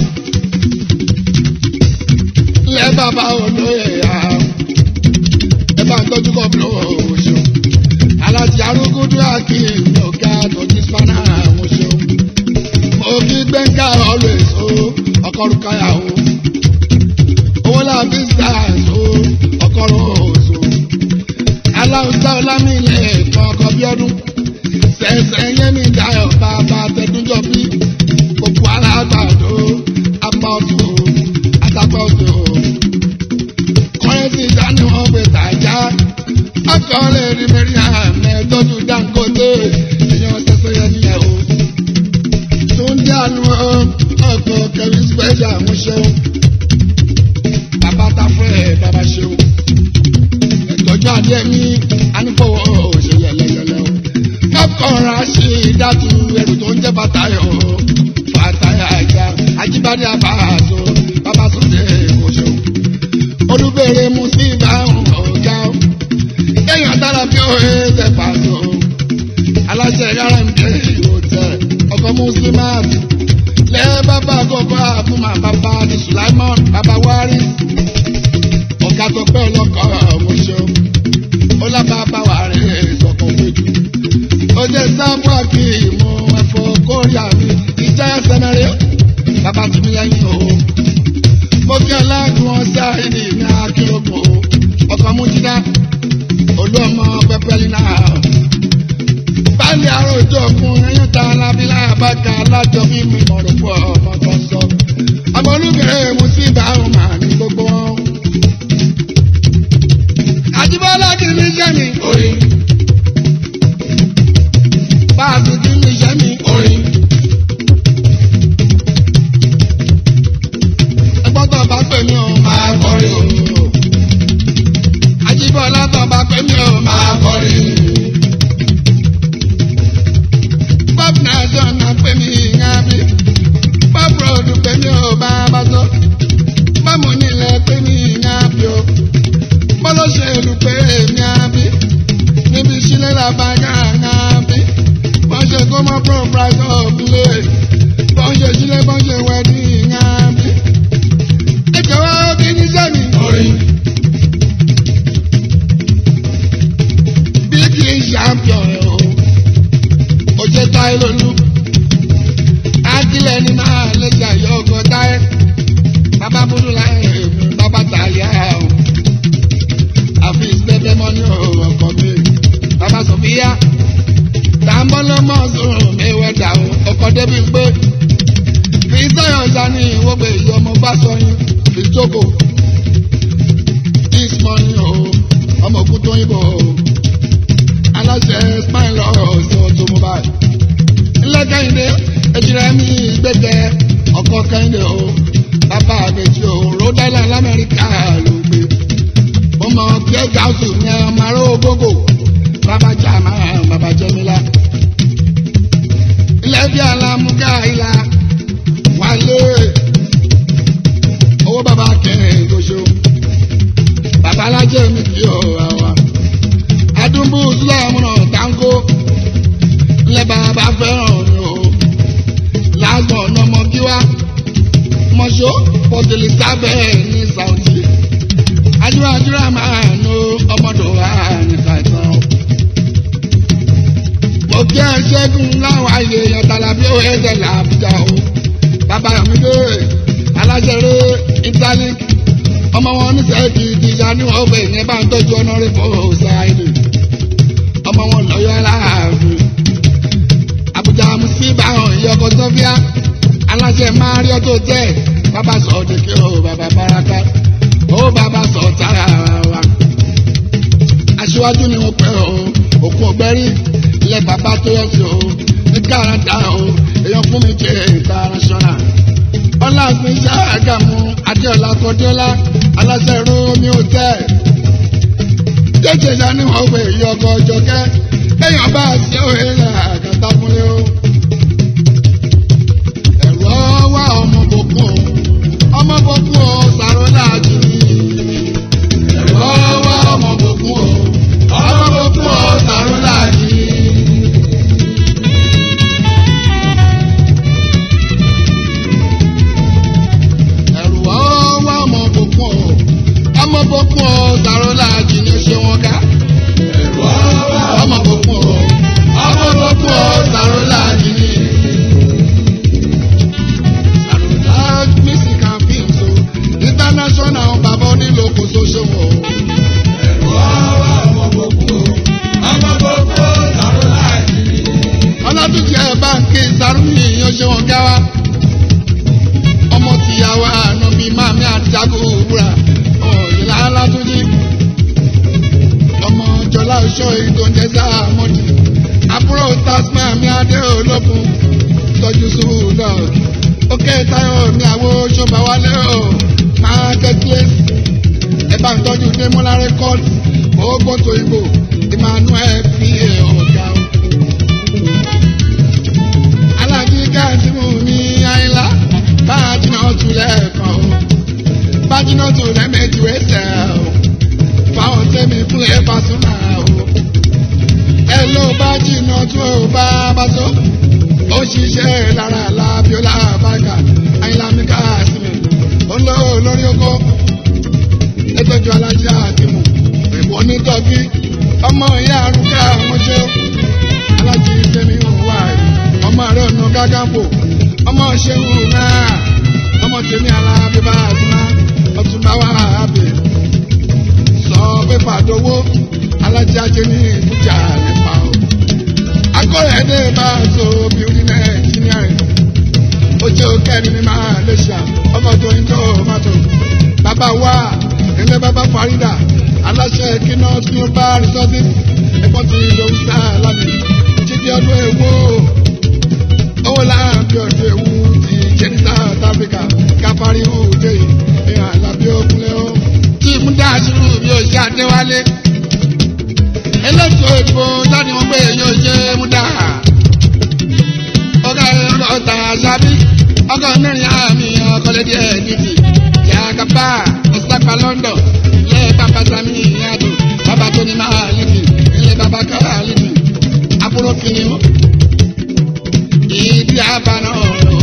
lẹ́ bàbá o lóye ya ẹ bá ń tọ́jú kọ́ bí o mo ṣeun alájí arúgúdú akin ọ̀gá tọ́jú spanà mo ṣeun mo kí gbẹ̀ngà always o ọkọ̀ rúkàyà o owó làbí stars o ọkọ̀ rose o aláwùjọ ọlámìlẹ̀ kan ọkọ̀ bí ọdún sẹ̀sẹ̀ yẹmi dayọ̀ bàbá tẹ̀dúnjọ bí gbogbo alágbàdo apá ọ̀tún o àtàpá ọ̀tún o kọ́rẹ́sì dání wọn pè tàjá ọkọ̀ lè rí mẹ́rin àmẹ́ tọ́jú Dangote èèyàn sẹ́sẹ́ yẹn nílẹ̀ o tó ń dánú ọkọ̀ kẹrin special mo ṣeun bàbá ta fún ẹ̀ bàbá ṣeun ìtọ́jú adé mi anífọwọ́ ṣe yẹlẹyẹlẹ o. kọ́kọ́ra ṣe ìdátù ẹrù tó ń jẹ́ bàtàyọ̀ bàtàyà ẹja ajíbádé àbáàzọ bàbá sọdẹ kòṣó. olùbẹ̀rẹ̀ mu sí ìbáhùn ọ̀gá o. kéèyàn dára bí ó ẹ tẹ pàṣọ. aláṣẹ rárá ń dé ìhòtẹ ọkọ̀ muslimat lẹ́ bàbá kọ̀ọ̀kọ̀ àfúnmá bàbá ní sulaimon bàbá wárí ọ̀gá tó pẹ́ ọlọ́kọ̀ ọ̀hún ṣeun ó lábá bá wà rẹ̀ sọ̀kan méjì. ó jẹ́ sáfù àkì ìmọ̀ ẹ̀fọ́ kórìà mi ìjà ẹsẹ̀ mẹ́rin bàbá tí mi lẹ́yìn o. mo kí ọlágùn ọ̀sá ìdí ní akérògùn o ọkọ̀ mú jídá olú ọmọ pẹpẹlí náà. báyìí àròjọ fún ẹyún ta alábílà àbáka alájọ mímú ìmọ̀ràn pọ̀ ọmọ kan sọ. ọmọ olúkẹ́ mu sí ìbáhùn màá ní gbogbo wọn. Àjíbọ́lá kì í ní iṣẹ́ mi. Orin, Báàbí kì í ní iṣẹ́ mi. orin, Ẹgbọ́n tó bá pè mí o. máa kọrin o, Àjíbọ́lá tó bá pè mí o. máa kọrin. Bob Nelson náà pè mí ìyá mi. Bob Road pè mí o bàbá tó. Bámu nílẹ̀ pè mí ìyá mi o. Bọ́lọ́ṣèlú pé èmi àbí. Níbi ìṣílẹ̀ làbáyà àbí. Wọ́n ṣe kó mọ́ proprietor of play. Wọ́n ṣe sílẹ̀ wọ́n ṣe wedding àbí. Ẹ jọ̀wọ́ kí ní sẹ́mi. Orin, bí kì í champion ẹ̀ o ó jẹ́ táyé lónú ákílẹ̀ ni máa lẹ́jà yọ ọkọ̀ táyé bàbá búrú láyé èmi bàbá tàyà o àfi ìsẹ́fẹ́ mọ́ ní ọkọ̀ mi bàbá sọ̀fíà tàǹbọ̀lọ́mọ́ sọ̀rọ̀ mẹ́wẹ́dà o ọkọ̀ débi pé fi sọ̀yọ̀ sani ìwọ́gbẹ̀ ìyọ̀ ọmọ bá sọyún fi jókòó this morning o ọmọ òkú tó yìnbó o aláṣẹ spine lọ́rọ̀ sí automobile. ńlẹ́ kẹ́hìndé ejìrẹ́ mi gbẹ́gẹ́ ọkọ̀ kẹ́hìndé o bàbá àbẹ̀jì o rhode island lamẹ́ríkà ló gbé. mo mọ pé gáúsù ní ọmọ aró gbogbo bàbá jàmá bàbá jẹmílá. ilé bí alámúgá ìlà wálé owó bàbá kẹrin tó ṣe o bàbá alájẹ mi kì í o àwa adúmbù sílámùnà táńkó lẹ bàbá fẹ́ràn ni o lásán ọ̀nàmọ kíwá mọ̀ṣọ́ pọ̀tẹ́lì sábẹ́ ní Saudi adúrádúrà máa nu ọmọdé wa ní kàìsàn. mo kí ẹ ṣẹ́gun láwọn àyè ọ̀tàlàbí ó ẹ̀jẹ̀ làbújá o bàbá mi dé aláṣẹrẹ italic ọmọ wọn ní sẹ́ẹ̀kì ìdíjà ní ọgbẹ́ ìyẹn bá ń tọ́jú ọ̀nà rẹ̀ fún ọ̀sáìdì ọmọ wọn lọ́yọ́ aláàfin Àbújá musiba hàn ìyọkọ sọfíà aláṣẹ mario tó tẹ bàbá sọ ọdẹkẹ o bàbá baraka ó bàbá sọ tara wa aṣíwájú ni wọn pẹ o òkun ọgbẹrí ilẹ bàbá tó yọ sí o ní káràdá o èèyàn fún mi jẹ international ọlọ́àgbìn ṣáàgàmù adéọlá kọdéọlá aláṣẹ rómi hotel jẹjẹ sani wọn gbé ìyọkọ jọkẹ èèyàn bá a ṣe òye rẹ àgàtà fúnlẹ o ẹ̀rọ wá ọmọ bòkun ọmọ bòkun o sàrọ́lá jù ní. ẹ̀rọ wá ọmọ bòkun o ọmọ bòkun o sàrọ́lá. oṣù ìtòǹjẹ́sà mọ́tì àbúrò tasman mi adé olókun tọ́jú sùúrù òkè táyọ̀ mi àwo ṣọba wálé o market place ẹ bá ń tọ́jú démọ́lá record gbogbo tó ìbò emmanuel fi ọ̀gá o. alájí káàtìmù mi àyìnlá bájínà tún lẹ́ẹ̀kan o bájínà tún lẹ́ẹ̀mejì wẹ́sẹ̀ o fáwọn tẹ́mi fún ẹ bá tún náà o. ẹ ló bájínà tún ò bá bá tó ó ṣiṣẹ́ lára lábíọ́lá bàgà àyìnlá mi káàtìmù ó ń lọ lórí oko ẹtọ́jú alájà àtìmù ẹ̀wọ̀n onítọ́bí ọmọ ìyá arúgbó àwọn ṣe alájí fẹmi òwà ọmọ rẹ ọ̀nà gágábò ọmọ ṣẹ́wù náà ọmọ tèmi alábíbá àtúná ọtúnbá wà ábẹ sọ pépà dowó alájà jẹ ní ìbújà nípa o akọrẹ ẹdẹ bá a so bíorí náà ẹnjìnírìn ó jẹ òkèrin ní máa lè ṣá ọmọ tó ń tó mọ́tò bàbá wa ilé bàbá farida aláṣẹ kíná global resources ẹ̀kọ́ ti lòún sá lámì jíjí ọdún ewu owó láàbí ọdún ewu ti jẹ́ ní south africa káfárí òde ìhàn àlàbí òkúnlẹ̀ ó. tí múdà àṣírù bí ó ṣe àdéwálé elétò ìbò jáde wọn pé yóò ṣe múdà ọgá ẹ̀rọ ọ̀tà àṣàbí ọgá mẹ́rin àmì ọkọ̀lẹ́dì ẹ̀ẹ́dìtì yàgàbá ọ̀sàgbà london ilé bàbá sami ìyàdù bàbá tó ní máa lìdì ilé bàbá kára lìdì àbúrò kìnìún ìdí àbànà ọ̀rọ̀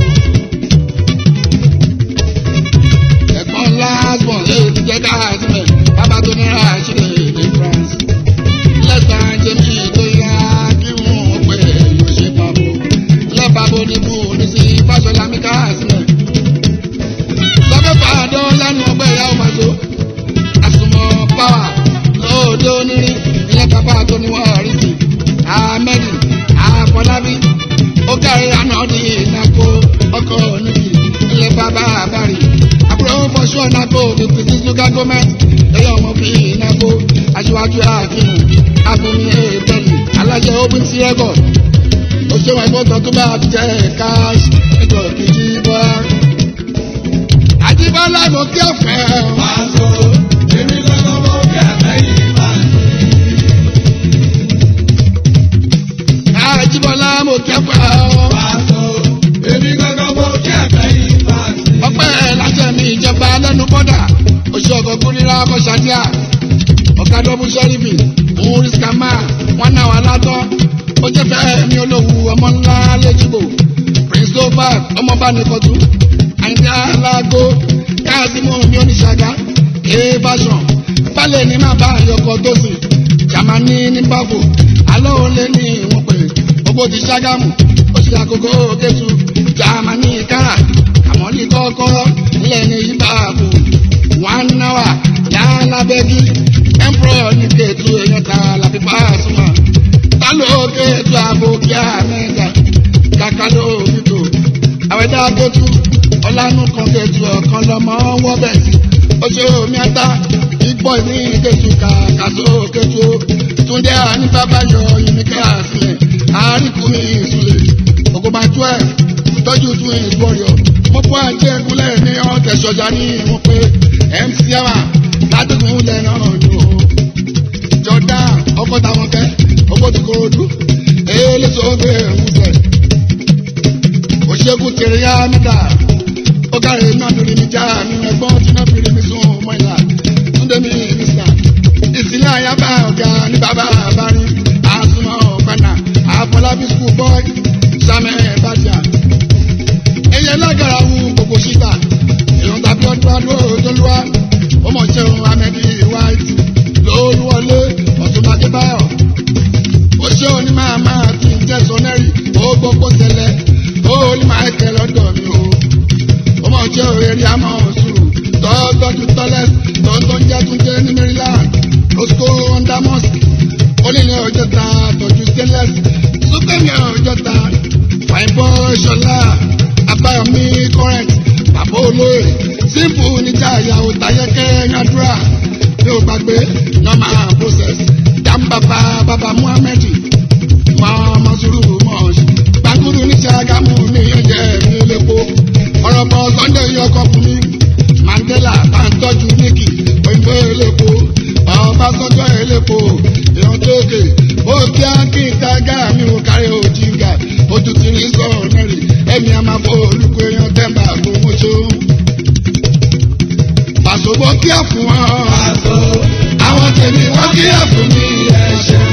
ẹ̀gbọ́n lásbọ̀n lè ti jẹ́ káàtìmẹ̀ bàbá tó ní ràṣílẹ̀ ní france lẹ́sàn jẹ́mi tó yá kí wọ́n pè é yóò ṣe pàbó lẹ́bàbọ̀ níbù ní sí fásọlá mi káàtìmẹ̀ sọ́kẹ́fà dán lẹ́nu ọgbẹ́ ìyá ọmọ tó àsùnmọ̀ pàwà lóòdó nírí ilé bàbá tó ní wọ́n rí sí ahmedi afọlábí ó kárí ànádì ìnáko ọkọ̀ níbi ilé bàbá àbárì àbúrò fọṣọ ìnáko òkùnkùn sí ṣúgà gọmẹntì ẹyọ ọmọ fi ìnáko aṣíwájú àkínú àfúnmi ètẹlì alájẹ open sí ẹgọ òṣèwọ̀n ìbọ̀tàn tó bá jẹ́ káàṣì ẹgbẹ́ òkìjì bọ́lá àjíbọ́lá mo kí ọ̀fẹ́ o. Pàṣọ, èmi lọ́dọ̀ mọ́ kí ẹ̀fẹ́ yìí máa ń àjíbọ́lá mo kí ọ̀fẹ́ o. Pàṣọ, èmi lọ́dọ̀ mọ́ kí ẹ̀fẹ́ yìí máa ń ọpẹ́ láṣẹ mi ìjọba lẹ́nu bọ́dà oṣù ọ̀gọ̀ kúrírà kọ́ṣátíà ọ̀kadọ́bù sẹ́rífì múrí skama wọn náà wà látọ́ ó jẹ́ fẹ́ mi olówó ọmọ ńlá lẹ́jìbò prince dobak ọmọọba nìkọ́tù àyìndé alágó káàsímù mi oníṣàgá ee fashion balẹ̀ ní má bá àyọkọ tó sì jamani ní báfò alọ́ òun lé ní ìwọ̀n pè gbogbo ti ṣàgámù ó ṣe àkókò kẹtù jamani kára àmọ́ ní kọ́kọ́ ilẹ̀ ní ìbáàbò one hour yálà bẹ́gí emperor ní kẹtù èèyàn ta làbí pàṣùmọ̀ tálọ́ kẹtù àbò kí á mẹ́ta kàkà ló fi tò àwẹ̀dá kẹtù ọlánú kan kẹtù ọ̀kan lọ́mọ wọ́bẹ̀ oṣù omi ata ìgbọ́ ní kẹtù kàkàṣó kẹtù túndé àní bàbá yọ yunifásitì sílẹ̀ àríkùnmí ìsúlẹ̀ ògùnbà twelve tọ́jú tún ìgbọ́rìọ̀ mo bọ́ àjẹ́ ìkúlẹ̀ ní ọ̀tẹ̀ sọ́jà ní ìwọ̀n pé mc awa ládùúgbò ilẹ̀ náà lò ó jọ̀dá ọkọ̀ táwọn kẹ́ ọkọ̀ tó korodu èyí lè tó bẹ́ẹ̀ ń sẹ̀ òṣègùn tèrè yá mítà ó kárí náà lórí mi já mi ẹ̀gbọ́n tí náà fi rí mi sún ọmọ ìlà túndé mi mísà ìsìlẹ̀ àyàbá ọ̀gá ní bàbá àbárí àsùnmọ̀ ọ̀gbẹ́nà àfọlábí skul bọ́ọ̀ sàmẹ́ bàjá ẹyẹ lágara wu gbogbo síta èèyàn tàbí ọdún adó tólúwa ọmọ ìṣẹ́run amẹ́bí white lóòlùwọlé ọ̀túnbàdé báyọ̀ ó ṣe òní máa máa kí n jẹ́ sọ́nẹ́rì ó gbogbo tẹ̀lẹ̀ ó ní máa tẹ̀ lọ́dọ̀ mi o ọmọ ìṣẹ́ òrèrè àmọ́ sùúrù tọ́tọ́jú tọ́lẹ̀ tọ́tọ́ ń jẹ́ tún jẹ́ ní maryland roscoe under mosque onílẹ̀ ọjọ́ ta tọ́jú stainless súpẹ́mì ọjọ́ ta fine boy ṣọlá abáyọmí current bàbá olóyè simple níjà ìyàwó tayẹkẹ yàdúrà bí o gbàgbé normal process jàmbàbà bàbá muhammed mọ́ọ́mọ́ sùúrù mọ́ọ̀ṣì gbàgùrù ní sàgámù ní ẹ̀jẹ̀ mi lẹ́kọ́ ọ̀rọ̀ bọ̀ sunday yọkọ̀ fún mi mandela bá ń tọ́jú níkì òyìnbó elépo ọbásanjọ́ elépo èèyàn tóge ó kí á kí n ta gáà mi ò kárí òjìgà ojú ti rí sọ̀rọ̀ mẹ́rin ẹ̀mí a máa fọ olùkọ́ èèyàn tẹ́ǹbà gbogbo ṣó. pàṣẹ bó kí á fún wọn Pàṣọ. àwọn tèmi wọ́n kí á fún mi ẹ̀ṣẹ̀.